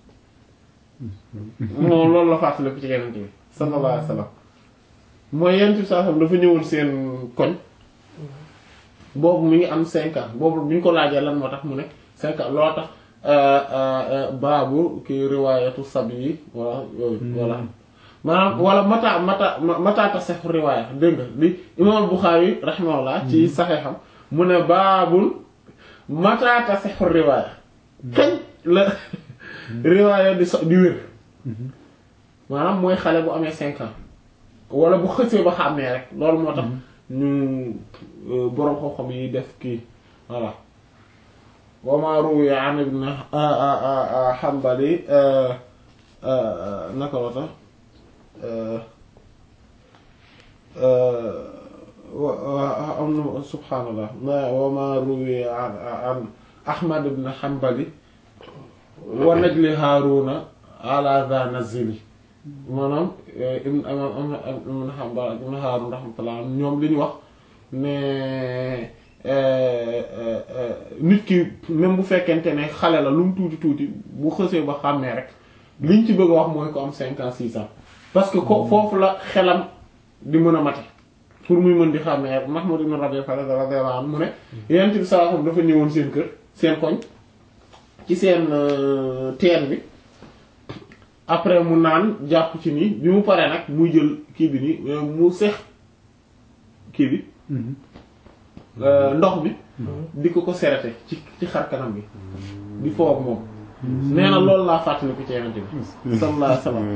moom loolu la fàttaliku ci yonent bi sallallahu alayhi wasallam mooy yonent bi sallallahu alayhi wasallam dafa ñëwoon seen koñ boobu mi ngi am cinq ans boobu bi ñu ko laajee lan moo tax mu ne cinq ans loo tax baabu ki riwaayatu sab yi wala yooyu voilà maanaam wala mata mata mata tasihhu riwaaya dégg nga li imaam Buxaari rahimahullah ci saxeexam mu ne baabul mata tasihhu riwaaya kañ la riwaaya di so di wér maanaam mooy xale bu amee cinq ans wala bu xësee ba xàmmee rek loolu moo tax ñu boroom xam-xam yi def kii voilà wama ruwiya an ibn Hanbali naka la tax am na subhaanallah wama ruwiya an Ahmad ibn Hanbali wa najli Haaruna ala dha nazili maanaam ibn imam ibn Hanbal ibn Haarun rahmatullah ñoom li ñu wax ne nit ki même bu fekkente ne xale la lu mu tuuti tuuti bu xësee ba xàmmee rek liñ ci bëgg a wax mooy ko am cinq ans six ans parce que ko foofu la xelam di mën a mate pour muy mën di xàmmee rek Mahmoud ibn Rabi' radiyallahu anhu mu ne yent bi sallallahu dafa ñëwoon seen kër seen koñ ci seen teen bi après mu naan jàpp ci nii bi mu paree nag muy jël kii bi nii mu sex kii bi ndox bi di ko ko serete ci ci xar kanam bi di foofu moom nee na loolu laa fàttali ko ci yenente bi sallallahu alayhi wasallam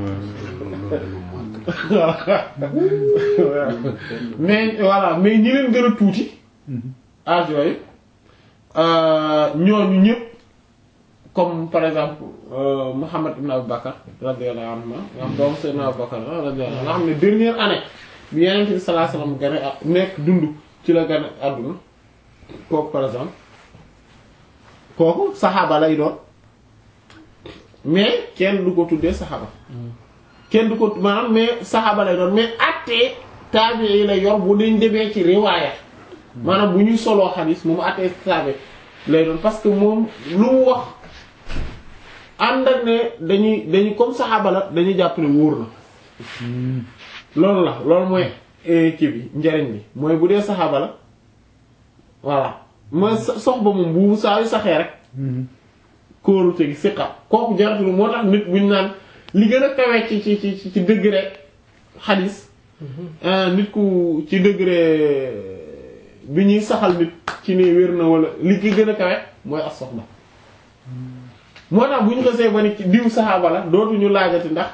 mais voilà mais ñi leen gën a tuuti âge yooyu ñooñu ñëpp comme par exemple Muhammad ibn Abu Bakar radiyallahu anhu nga xam doomu Seydina Abu Bakar radiyallahu anhu nga xam ne dernière année bi yenente bi sallallahu alayhi wasallam gane a nekk dund ci la gane àdduna kooku par exemple kooku saxaaba lay doon mais kenn du ko tuddee saxaaba kenn du ko maanaam mais saxaaba lay doon mais attee taabi yi lay yor bu dañ demee ci riwaaya maanaam bu ñuy soloo xadiis moom attee taabi lay doon parce que moom lu mu wax ànd ak ne dañuy dañuy comme saxaaba la dañuy jàpp ne wóor na loolu la loolu mooy kii bi njariñ bi mooy bu dee saxaaba la voilà mooy sox ba moom bu saa yu saxee rek kóorute gi siqa kooku jaratul moo tax nit buñ naan li gën a kawee ci ci ci ci dëgg rek xadis nit ku ci degré bi ñuy saxal nit ci ne wér na wala li ki gën a kawe mooy as soxna moo tax bu ñu xasee ba ni ci diw saxaaba la dootuñu laajati ndax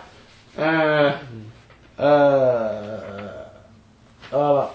voilà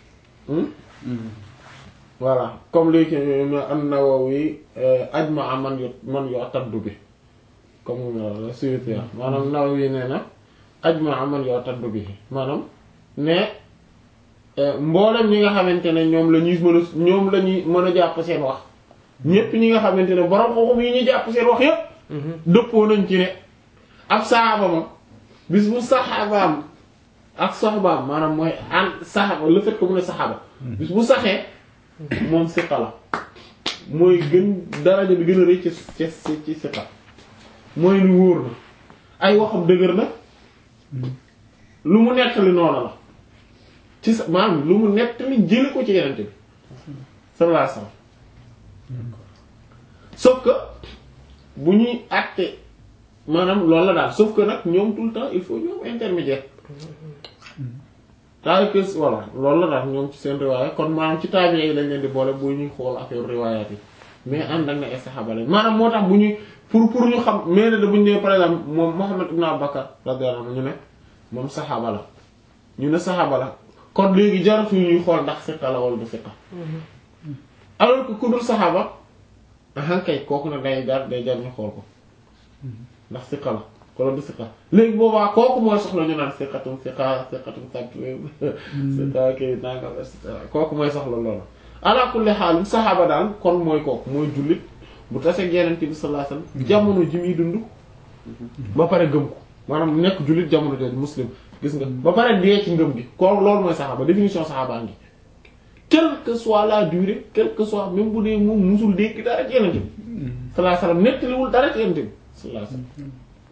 voilà comme léegi an-Nawawi ajma'a man yu man yu'taddu bi comme Suyuti maanaam Nawawi nee na ajma'a man yu'taddu bi maanaam ne mboolem ñi nga xamante ne ñoom la ñuy mën a ñoom la ñuy mën a jàpp seen wax ñépp ñi nga xamante ne borom xoxum yi ñu jàpp seen wax yépp dëppoo nañ ci ne ab saxaaba moom bis bu saxaabaam ak soxbaam maanaam mooy an saxaaba le fait que mu ne saxaaba bis bu saxee moom siqa la mooy gën daraja bi gën a rëy ci ci ci siqa mooy lu wóor na ay waxam dëgër na lu mu nettali noonu la ci sa maanaam lu mu nettali jële ko ci yenente bi sallallahu alayhi wasallam sauf que bu ñuy àtte maanaam loolu la daal sauf que nag ñoom tout le temps il faut ñoom intermédiaire taal que voilà loolu la daal ñoom ci seen riwaaya kon maanaam ci taabiya yi lañ leen di boole bu ñuy xool affaire riwaayaat yi mais ànd ak na ay saxaaba lañ maanaam moo tax bu ñuy pour pour ñu xam mais ne da bu ñu nee par exemple moom Muhammad ibn Abu Bakar radiyallahu anhu ñu ne moom saxaaba la ñu ne saxaaba la kon léegi jaratu ñuy xool ndax siqa la wala du siqa alors que ku dul saxaaba ahan kay kooku nag day jar day jar ñu xool ko ndax siqa la wala du siqa léegi boobaa kooku mooy soxla ñu naan siqatum siqa siqatum sàpp siqa kii nangam et cetera kooku mooy soxla loolu ala kulli xaal saxaaba daal kon mooy kooku mooy jullit bu tasee Yonent bi sallallahu alayhi wasallam jamono ji muy dund ba pare gëm ko maanaam nekk jullit jamono jooju muslim gis nga ba pare dee ci ngëm gi kooku loolu mooy saxaaba définition saxaaba ngi quelle que soit la durée quelle que soit même bu dee moom musul dégg dara ci Yonent bi sallallahu alayhi wasallam nettaliwul dara ci Yonent bi sallallahu alayhi wasallam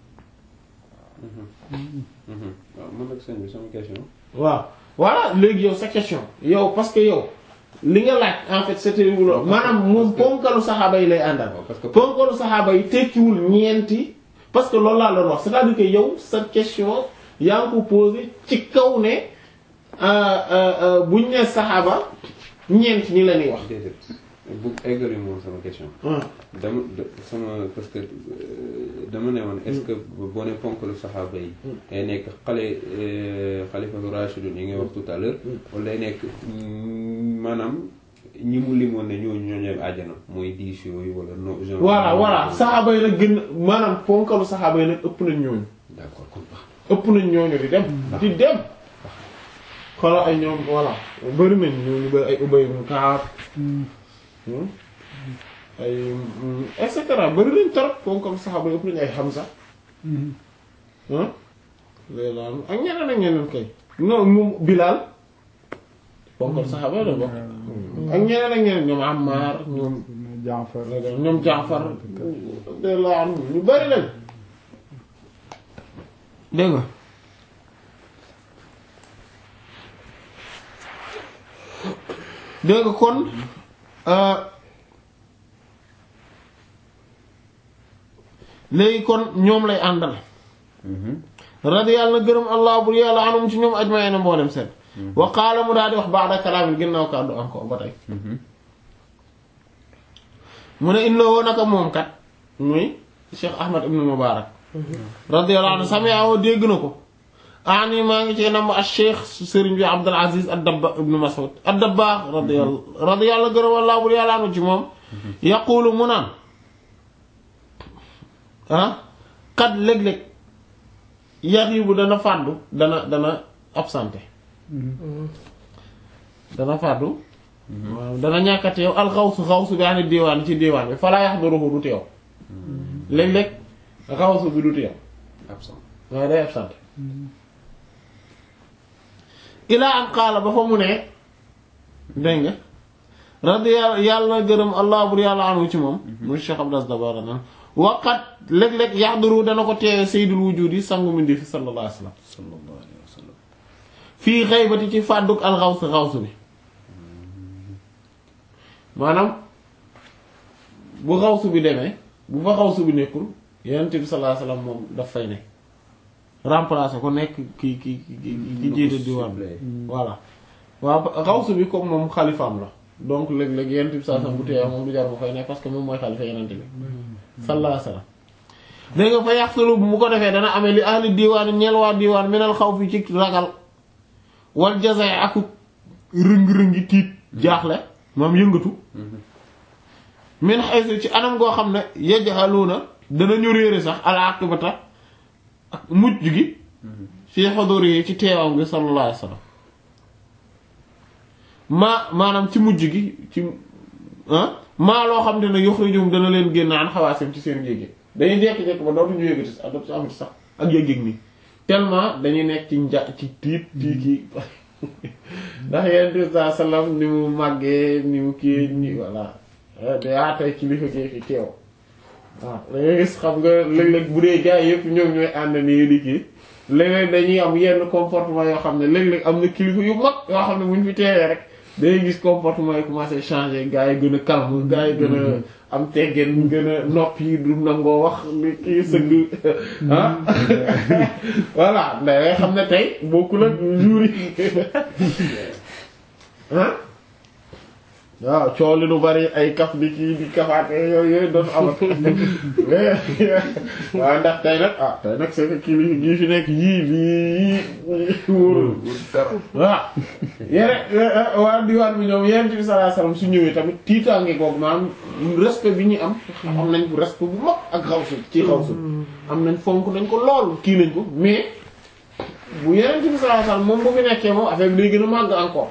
waaw man nag sëñ bi sama question. waaw voilà léegi yow sa question yow parce que yow li nga laaj en fait c'était wul maanaam moom ponkalu saxaaba yi lay àndal parce que ponkalu saxaaba yi tekkiwul ñeenti parce que loolu laa doon wax c'est-à-dire que yow sa question yaa ngi ko posé ci kaw ne buñ ne saxaaba ñeent ñi la ñuy wax déedéet bu eggali moom sama question. dama sama parce que dama ne woon est-ce que boo ne ponkalu saxaaba yi. day nekk xale xalifatu rashidun yi nga wax tout à l'heure wala day nekk maanaam ñi mu limoon ne ñooñu ñoo ñooy àjjana mooy dix yooyu wala no. genre voilà voilà saxaaba yi nag gën maanaam ponkalu saxaaba yi nag ëpp nañ ñooñu. d'accord kon baax ëpp nañ ñooñu di dem. di dem. xoolal ay ñoom voilà bëri nañ ñooñu bëri ay Ubay ibn Ka'b ay et cetera bëri nañ trop ponkalu saxaaba yi ëpp nañ ay Hamza. ah léegi ak ñeneen ak ñeneen kay. non moom Bilal ponkalu saxaaba yi la bokk. ak ñeneen ak ñeneen ñoom Ammar ñoom. Jaafar ñoom Jaafar. de la am ñu bëri lañ. dégg nga. dégg nga kon léegi kon ñoom lay àndal radiyallahu na gërëm allah bur yàlla anum ci ñoom ajmaay na mboolem seen wa qaala mu daal di wax ba'da kalaamin ginnaaw kàddu encore ba tey mu ne innahu naka moom kat muy Cheikh Ahmad ibn Mubarak radiyallahu anhu sami'ahu dégg na ko ani maa ngi ci nam ak cheikh sëriñ bi Abdul Aziz ad-Dabba ibn Mas'ud ad-Dabbagh radiyallahu radiyallahu gërëm wallaahu bur yàlla anu ci moom yaqulu mu naan ah kat léeg-léeg yaxiibu dana fàddu dana dana absenté dana fàddu dana ñàkk a teew alxawsu xawsu bi ani diwaan ci diwaan bi falaa yaxduruhu du teew léeg-léeg xawsu bi du teew absent waaye day absenté ilaa am xaala ba fa mu ne dégg nga radiya yàlla gërëm allah bur yàlla anu ci moom mu Cheikh Abdas Dabara nan waqat léeg-léeg yaxduru dana ko teewe sayyidul wujudi sangu mindi fi sallallahu alayhi wasallam sallallahu alayhi wa sallam fii xaybati ci fàdduk alxawsu xawsu bi maanaam bu xawsu bi demee bu fa xawsu bi nekkul yonent bi sallallahu alayhi wasallam moom daf fay ne remplacer ko nekk ki ki ki ki jiite diwaan bi voilà waaw xawsu bi comme moom xalifaam la donc léeg-léeg yenent bi saa sam bu téye moom du jar bu fay nekk parce que moom mooy xalifa yenent bi sallallahu alayhi wasallam dégg nga fa yaxsulu bu mu ko defee dana amee li ahli diwaan ñeel waa diwaan minal xaw fi ci ragal wal jazay aku rëng-rëngi tiit jaaxle moom yëngatu min haythu ci anam goo xam ne yajhaluna danañu réere sax al aqibata ak mujj gi fii xodori yi ci teewam gi sallallahu alayhi wasallam maa maanaam ci mujj gi ci maa loo xam te ne yuxrijum dana leen génn an xawaasim ci seen yéege dañuy jekki-jekki ba dootuñu yëgati sax dootu amati sax ak yëg-yëg nii tellement dañuy nekk ci nja ci tiit tiit yi ndax yenn bi saa salaam ni mu màggee ni mu kii ni voilà daa tey kilifa gi fi teew waaw da ngay gis xam nga léeg-léeg bu dee gars yëpp ñoom ñooy ànd nii di kii léeg-léeg dañuy am yenn comportement yoo xam ne léeg-léeg am na kilifa yu mag yoo xam ne bu ñu fi teewee rek day gis comportement yi commencé changer gars yi gën a calme gars yi gën a am teggeen gën a nopp yi du nangoo wax li kii sëgg ah voilà da ngay xam ne tey bokkul ak jour yi ah waaw coow li lu bari ay kaf di kii di kafaate yooyu yooyu doon amat waaw ndax tey nag ah tey nag c'est que kii li gii fi nekk yii lii wóorul waaw yene waa diwaan bi ñoom yenent bi sallallahu alayhi wasallam su ñëwee tamit tiitaange googu maanaam respect bi ñu am am nañ ko respect bu mag ak xawsu ci xawsu am nañ fonk nañ ko lool kii nañ ko mais bu yenent bi sallallahu alayhi wasallam moom bu fi nekkee moom affaire bi day gën a màgg encore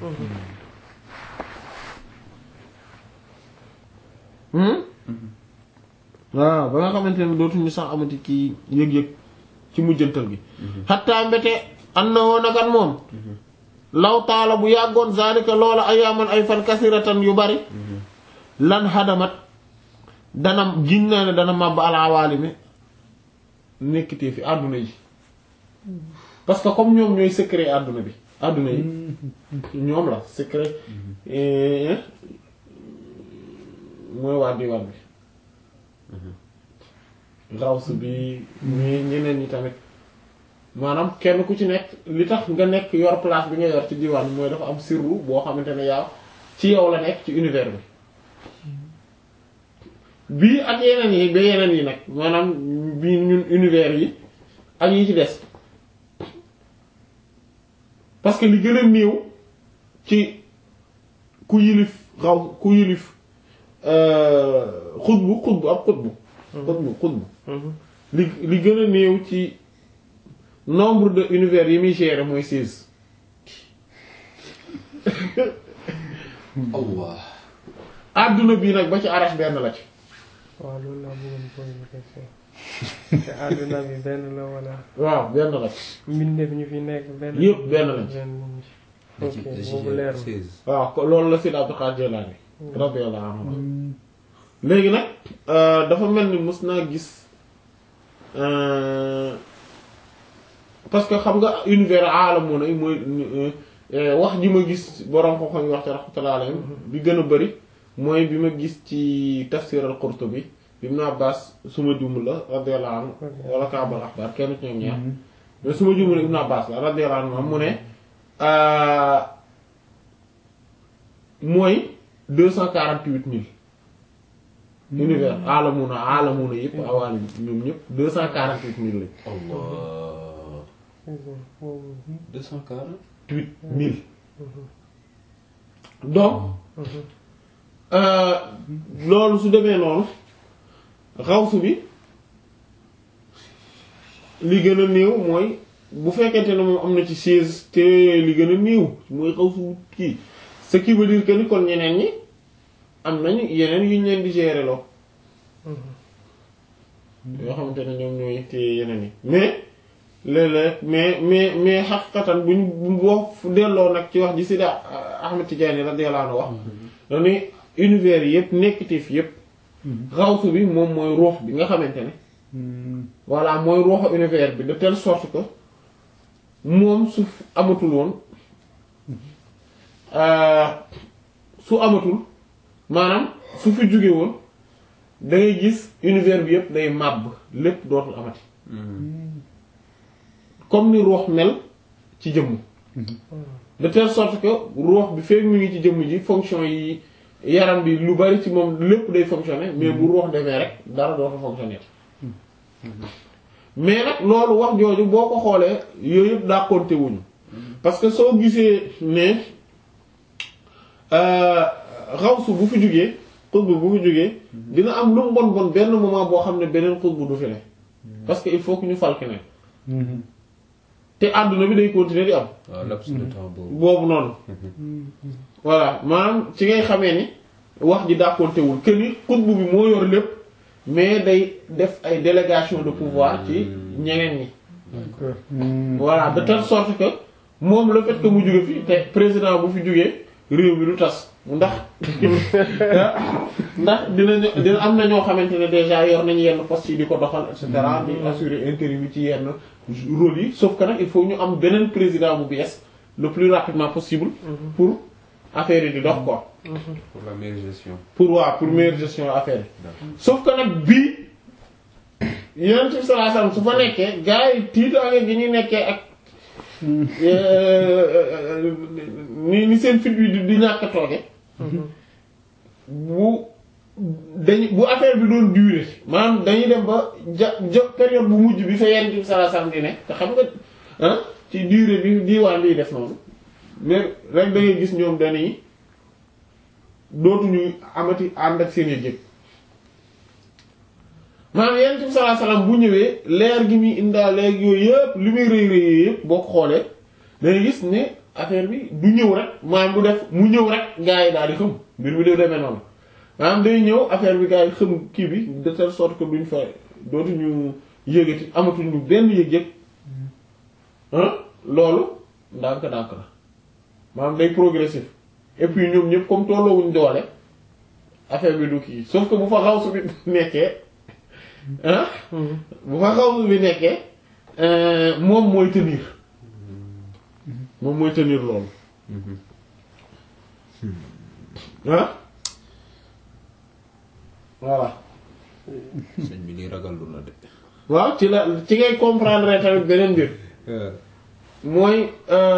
waaw ba nga xamante ne dootuñu sax amati kii yëg-yëg ci mujjantal gi xattaa mbete an na woon akat moom law taala bu yàggoon zalika loola ayaaman ay fan kasiratan yu bari lan xadamat dana giñ naa ne dana màbb alawaalimi nekkitee fi àdduna yi parce que comme ñoom ñooy secret àdduna bi àdduna yi ñoom la secret mooy waa diwaan bi raws bi ñi ñeneen ñi tamit maanaam kenn ku ci nekk li tax nga nekk yor place bi nga yor ci diwaan bi mooy dafa am sirru boo xamante ne yaa ci yow la nekk ci univers bi bii ak yeneen yi ba yeneen yi nag maanaam bii ñun univers yi ak yi ci des parce que li gën a néew ci ku yilif xaw ku yilif xutbu xutbu ab xutbu xutbu xutbu li li gën a néew ci nombre de univers yi muy gérer mooy seize Allah àdduna bii nag ba ci arash benn la ci waaw loolu laa bëggoon poser question te àdduna bi benn la wala waaw benn la ci mbindeef ñu fi nekk benn Yëpp benn lañ ci. benn ok boobu leer na waaw ko loolu la Seydi Abdul Qaadir Jilaani radiyallahu anhu léegi nag dafa mel ni mës naa gis parce que xam nga univers aalamoon ay mooy wax ji ma gis borom ko xam wax ci rahmatullahi alayhim bi gën a bari mooy bi ma gis ci tafsir al-Qurtubi Ibn Abbas suma juml la radiyallahu anhu wala Kaabal Axbaar kenn ci ñoom ñaar mais suma juml Ibn Abbas la radiyallahu anhu mu ne mooy deux cent quarante-huit mille univers alamuna alamuna yëpp awaalim ñoom ñëpp deux cent quarante-huit mille lañ Allah boobu deux cent quarante huit mille donc euh, loolu su demee noonu xawsu bi li gën a néew mooy bu fekkente ne moom am na ci seize te li gën a néew mooy xawsu kii ce qui veut dire que ni kon ñeneen ñi am nañu yeneen yu ñu leen di gérer loo yoo xamante ne ñoom ñooy téye yeneen yi mais léeg-léeg mais mais mais xaqiqatan buñ bu boo delloo nag ci wax ji Sidi Ahmed Tidiane radiyallahu anhu wax dañuy univers yi yëpp nekkatif yëpp xawsu bi moom mooy ruux bi nga xamante ne voilà mooy ruuxu univers bi de telle sorte que moom su amatul woon su amatul maanaam su fi jóge woon da ngay gis univers bi yëpp day màbb lépp dootul amati comme ni ruux mel ci jëmm de telle sorte que ruux bi fekk mi ngi ci jëmm ji fonction yi yaram bi lu bari ci moom lépp day fonctionner mais bu ruux demee rek dara doo ko fonctionner mais nag loolu wax jooju boo ko xoolee yooyu yëpp daa compter wuñu parce que soo gisee ne xawsu bu fi jógee xutbu bu fi jógee dina am lu mu bon bon benn moment boo xam ne beneen xutbu du fi ne parce que il faut que ñu fal keneen te àdduna bi day continuer di am waaw laps de temps boobu. boobu noonu voilà maanaam ci ngay xamee ni wax ji dàqontewul que ni xutbu bi moo yor lépp mais day def ay délégation de pouvoir ci ñeneen ñi voilà de telle sorte que moom le fait que mu jóge fi te président bu fi jógee réew mi du tas ndax ndax dinañu dina am na ñoo xamante ne déjà yor nañu yenn postes yi di ko doxal et cetera di assurer intérim yi ci yenn rôle yi sauf que nag il faut ñu am beneen président bu bees le plus rapidement possible pour affaire yi di dox quoi pour la meilleure gestion. pour waa pour meilleure gestion affaire yi sauf que nag bii yonent bi sallallahu alayhi wasallam su fa nekkee gars yi tiitaange gi ñuy nekkee ak ni ni seen fit bi di di ñàkk a tooge bu dañu bu affaire bi doon durer maanaam dañuy dem ba ja ja période bu mujj bi fa yonent bi sallallahu alayhi wasallam di ne te xam nga ah ci durée bi diiwaan biy def noonu mais rek da ngay gis ñoom dañuy dootuñu amati ànd ak seen yëg-yëg maanaam yonent bi sallallahu alayhi wasallam bu ñëwee leer gi muy indaa léegi yooyu yëpp li muy rëy rëy yooyu yëpp boo ko xoolee dangay gis ne affaire bi du ñëw rek maanaam du def mu ñëw rek gaa yi daal di xëm mbir mi def demee noonu maanaam day ñëw affaire bi gaa yi xëm kii bi de telle sorte que duñ fa dootuñu yëgati amatuñu benn yëg-yëg ah loolu ndànk-ndànk la maanaam day progressif et puis ñoom ñëpp comme tolloowuñ doole affaire bi du kii sauf que bu fa xaw su bi nekkee ah bu fa xaw su bi nekkee moom mooy tenir moom mooy tenir loolu ah voilà sëñ bi lii ragal lu na de. waaw ci la ci ngay comprendre tamit beneen mbir mooy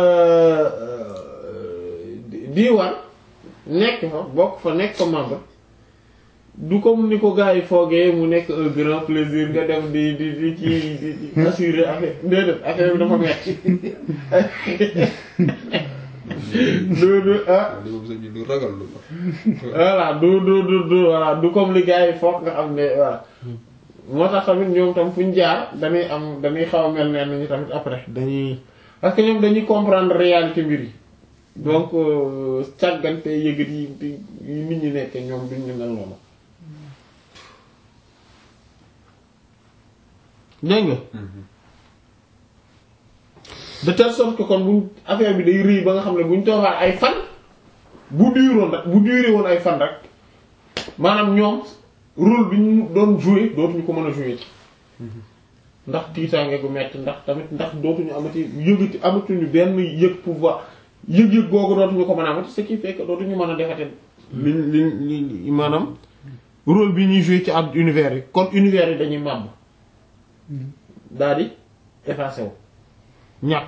diiwaan nekk fa bokk fa nekk fa membre du comme ni ko gars yi foogee mu nekk un grand plaisir nga dem di di di ci di assurer affaire déedéet affaire bi dafa metti du du ah li moom sëñ bi lu ragal lu la. voilà du du du du voilà du comme li gars yi foog nga xam ne voilà moo tax tamit ñoom tam fu ñu jaar dañuy am dañuy xaw a mel ne ñu tamit après dañuy parce que ñoom dañuy comprendre réalité mbir yi donc càggante yëgat yi yi nit ñi nekk ñoom duñ ñu mel noonu dégg nga de telle sorte que kon buñ affaire bi day rëy ba nga xam ne buñ toogaat ay fan bu duroon rek bu duré woon ay fan rek maanaam ñoom rôle bi ñu doon jouer dootuñu ko mën a jouer ci ndax tiitaange gu metti ndax tamit ndax dootuñu amati yëgati amatuñu benn yëg pouvoir yëg-yëg googu dootuñu ko mën a amati ce qui fait que dootuñu mën a defate li li li maanaam rôle bi ñuy jouer ci ab univers yi kon univers yi dañuy màbb daal di effacé wu ñàkk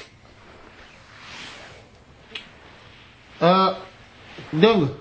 dégg nga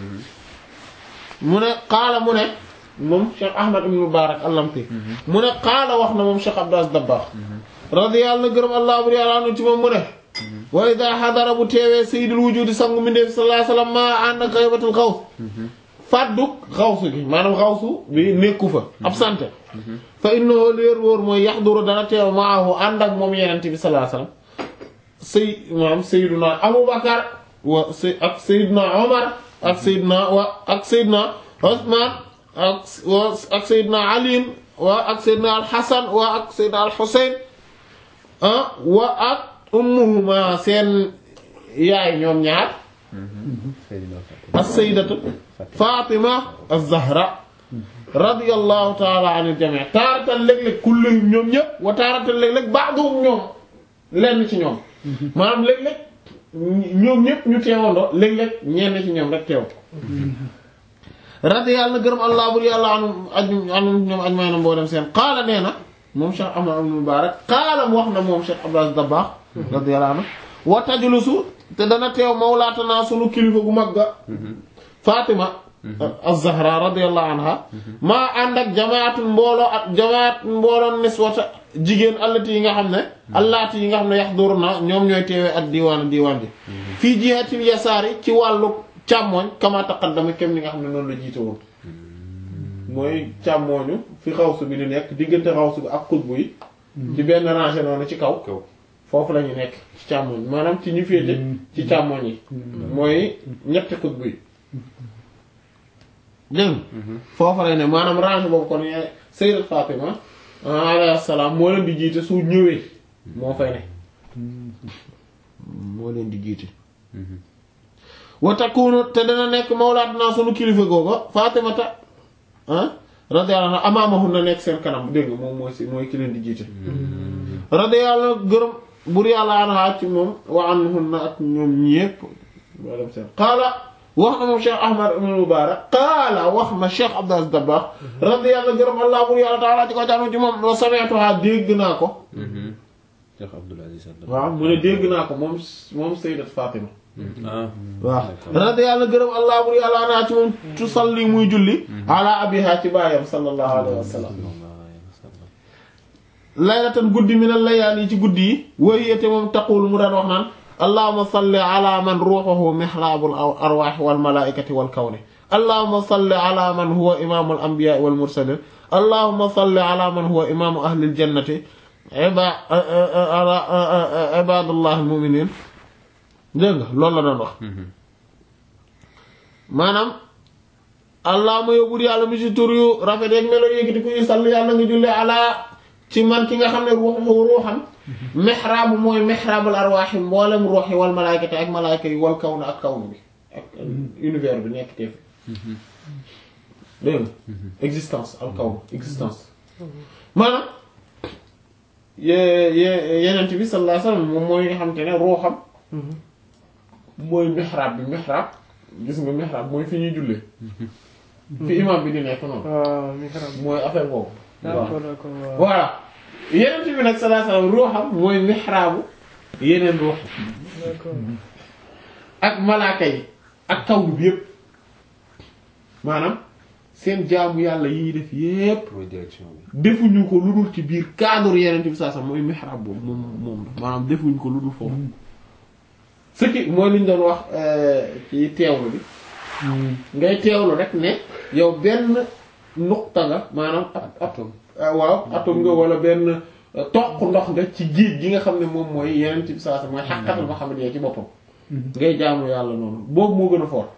mu ne xaala mu ne moom Cheikh Ahmad ibn Mubarak al-Lamti mu ne xaala wax na moom Cheikh Abdou Aziz Dabakh radiyallahu gërëm allah bur yàlla anu ci moom mu ne wa ida xadara bu teewee sayyidul wujudi sangu mindeef sallallahu alayhi wasallam maa ànd ak xaybatul xaws fàdduk xawsu gi maanaam xawsu bi nekku fa absente fa innahu leer wóor mooy yaxduru dana teew maahu ànd ak moom yenente bi sallallahu alayhi wasallam say maanaam sayyiduna Abu Bakar wa say ak sayyiduna Omar ak sayyiduna wa ak sayyiduna Usman ak wa ak sayyiduna Ali wa ak sayyiduna al-Hasan wa ak sayyiduna al-Husayn ah wa ak ummuhuma seen yaay ñoom ñaar as-sayyidatu Fatima az-Zahra radiyallahu ta'ala anil jami' taaratan léeg-léeg kulluhum ñoom ñëpp wa taaratan léeg-léeg ba'duhum ñoom lenn ci ñoom maanaam léeg-léeg ñoom ñëpp ñu teewandoo léeg-léeg ñenn ci ñoom rek teew radiyallahu gërëm allah bur yàlla anu aju anu ñoom aj may na mboo dem seen qaala nee na moom Cheikh Ahmad ibn Mubarak qaala wax na moom Cheikh Abdou Aziz Dabakh radiyallahu anhu wa tajlusu te dana teew mawlaatanaa sunu kilifa gu mag ga Fatima az-Zahra radiyallahu anha maa ànd ak jamaatun mbooloo ak jamaat mbooloo niswata jigéen allati yi nga xam ne allaati yi nga xam ne yahduruna ñoom ñooy teewee ak diwaan diwaan ji fii jihatil yasaari ci wàllu càmmooñ kama taqaddama kem ni nga xam ne noonu la jiite woon mooy càmmooñu fi xawsu bi di nekk diggante xawsu bi ak xutbu yi ci benn rangée noonu ci kaw kaw foofu la ñu nekk ci càmmooñ maanaam ci ñu féete ci càmmooñ yi mooy ñetti xutbu yi dégg nga foofu lay ne maanaam rangée boobu kon ye Sayyidat Fatima alayhi salaam moo leen di jiite su ñëwee moo fay ne moo leen di jiite wa takunu te dana nekk mawlaatuna sunu kilifa googa Fatimata ah radiyallahu anha amaamahun na nekk seen kanam dégg nga moom mooy si mooy ki leen di jiite radiyallahu gërëm bur yàlla anha ci moom wa anhunna ak ñoom ñépp moo dem seen qaala wax na moom Cheikh Ahmad ibn Mubarak qaala wax na Cheikh Abdou Aziz Dabakh radiyallahu gërëm allah bur yàlla taala ci ko jaanu ci moom wa sami'tuha dégg naa ko Cheikh Abdoul Aziz Dabakh waaw mu ne dégg naa ko moom moom Sayyidat Fatima ah waaw radi yàlla gërëm allah bur yàlla anaa ci moom tusalli muy julli ala abiha ci baayam sallallahu alayhi wa sallam laylatan guddi min al layaali ci guddi yi wayete moom taqul mu daan wax naan allahumma salli ala man ruuxuhu mihlaabul arwaax wal malaa'ikati wal kawni allahumma salli ala man huwa imaamul anbiyaa wal mursaliin allahumma salli ala man huwa imaamu ahlil jannati ibaadullahi al mu'miniin dégg nga loolu la doon wax maanaam allahuma yóbbul yàlla mi ci tur yu rafet yeeg melo yéegiti ku yu sall yàlla nga jullee ala ci man ki nga xam ne ruuxu ruuxam mihraabu mooy mihraabul arwaaxi mboolem ruux yi wal malaayikati ak malaayika yi wal kawn ak kawn bi ak univers bi nekk teef dégg nga existence al kawn existence maanaam ye- ye- yenent bi sallallahu alayhi wasallam moom mooy nga xam te ne ruuxam mooy mihraab bi mihraab gis nga mihraab mooy fi ñuy jullee fi imam bi di nekk noonu waaw mihrab mooy affaire boobu d'accord d'accord waaw voilà yeneen bi nag sallallahu alayhi wasallam ruuxam mooy mihraabu yeneen ruux d'accord ak malaaka yi ak kaw bi yépp maanaam seen jaamu yàlla yi ñuy def yépp mooy direction bi defuñu ko lu dul ci biir cadre yeneen bi sallallahu alayhi wasallam mooy mihraab boobu moom moom la maanaam defuñu ko lu dul foofu ce qui mooy li ñu doon wax ci teewlu bi ngay teewlu rek ne yow benn nuqta nga maanaam ab ab atome ah, waaw atom nga wala benn euh, toq ndox nga ci géej gi nga xam ne moom mooy yeneen ci saa sa mooy xaqatul Muhammad ci boppam ngay jaamu yàlla noonu boobu moo gën a fort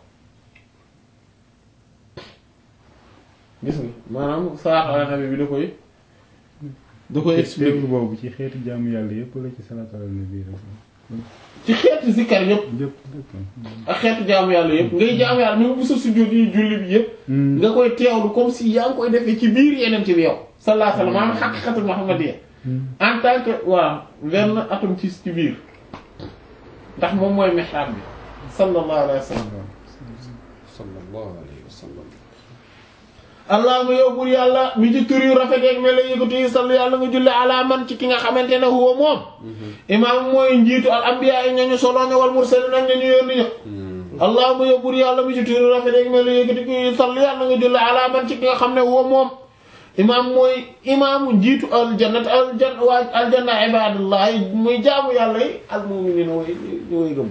gis nga maanaam salaatu ala nabi bi da koy da koy expliquer teewlu boobu ci xeeti jaamu yàlla yëpp la ci salaatu ala nabi rek ci xeetu zikkar yépp yëpp d'accord ak xeetu jaamu yàlla yépp ngay jaamu yàlla même bu sa sujjóot yi julli bi yépp nga koy teewlu comme si yaa ngi koy defee ci biir yeneen bi yow sallallahu alayhi wa sallam maanaam xaqiqatul muhammadiyya en tant que waaw benn atom ci ci biir ndax moom mooy mihrab bi sallallahu alayhi wa sallam sallallahu alayhi wa sallam allahuma yow bur yàlla mi ci tur yu rafet yeeg mel la yëkkati yi sall yàlla nga julli ala man ci ki nga xamante ne huwa moom imaam mooy njiitu al anbiya yi ñooñu solo ña wal mursalin ak ñañu yónni ña allahuma yow bur yàlla mi ci tur yu rafet yeeg mel la yëkkati yi sall yàlla nga julli ala man ci ki nga xam ne huwa moom imaam mooy imaamu njiitu aljannat aljan waa aljanna ibadullah muy jaamu yàlla yi al mu'minin way ñu way gëm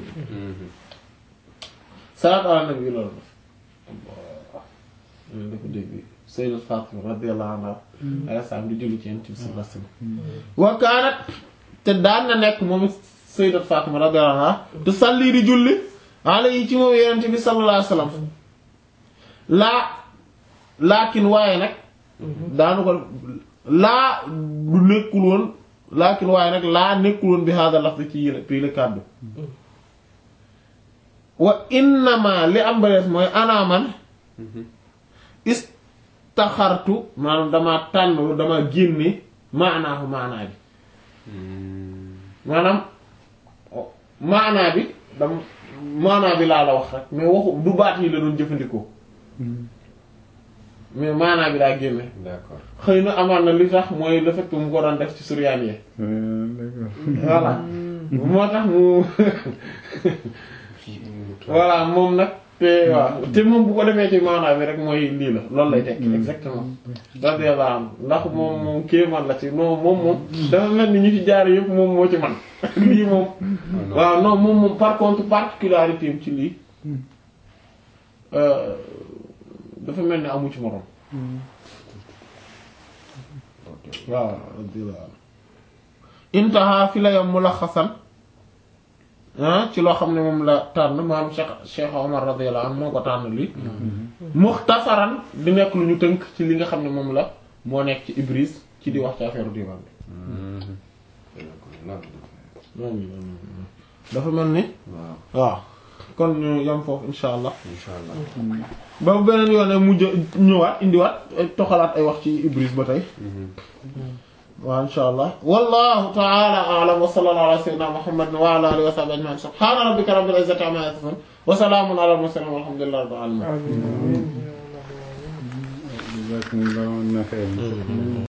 salaatu ala nabi loolu def loolu dafa dégg Sayyidat Fatima radiyallahu anha ay saam di julli ci Yonent bi sallallahu alayhi wasallam wa kaanat te daan na nekk moom Sayyidat Fatima radiyallahu anha te salli di julli alayhi ci moom Yonent bi sallallahu alayhi wasallam laa laakin waaye nag daanu ko laa du nekkul woon laakin waaye nag laa nekkul woon bi hada lafzi ci yële pii la kàddu wa innama li am ba des mooy anaaman istaxartu maanaam dama tànn dama génne maanaahu maanaa bi maanaam maanaa bi dam maanaa bi laa la wax rek mais waxu du baat yi la doon jëfandikoo mais maanaa bi daa génne d'accord xëy na amaan na li tax mooy le fait que mu ko doon def ci suryaan yi d'accord voilà moo tax mu voilà moom nag te waaw te moom bu ko defee ci maanaa bi rek mooy lii la loolu lay tekki exactement radiyallahu anhu ndax moom moom kéemaan la ci non moom moom dafa mel ni ñu ci jaar yëpp moom moo ci man lii moom waaw non moom moom par contre particularité am ci lii euh, dafa mel ni amu ci morom waaw radiyallahu anhu intaha fi la yam mulaxasan ah ci loo xam ne moom la tànn maam Cheikh Cheikh Omar radiyallahu anhu moo ko tànn lii muxtasaran di nekk lu ñu tënk ci li nga xam ne moom la moo nekk ci Ibris ci di wax ci affaire divan bi dafa mel ni waaw waaw kon ñu yam foofu insha allah insha allah ba beneen yoon ne mujj ñëwaat indiwaat toxalaat ay wax ci Ibris ba tey waaw insha allah wallahu ta'ala a'lam wa sallallahu ala sayyidina muhammadin wa ala alihi wa sahbihi ajma'in subhana rabbika rabbil izzati amma yasifun wa salamun ala al mursalin walhamdulillahi rabbil alamin amiin jazakumullahu khairan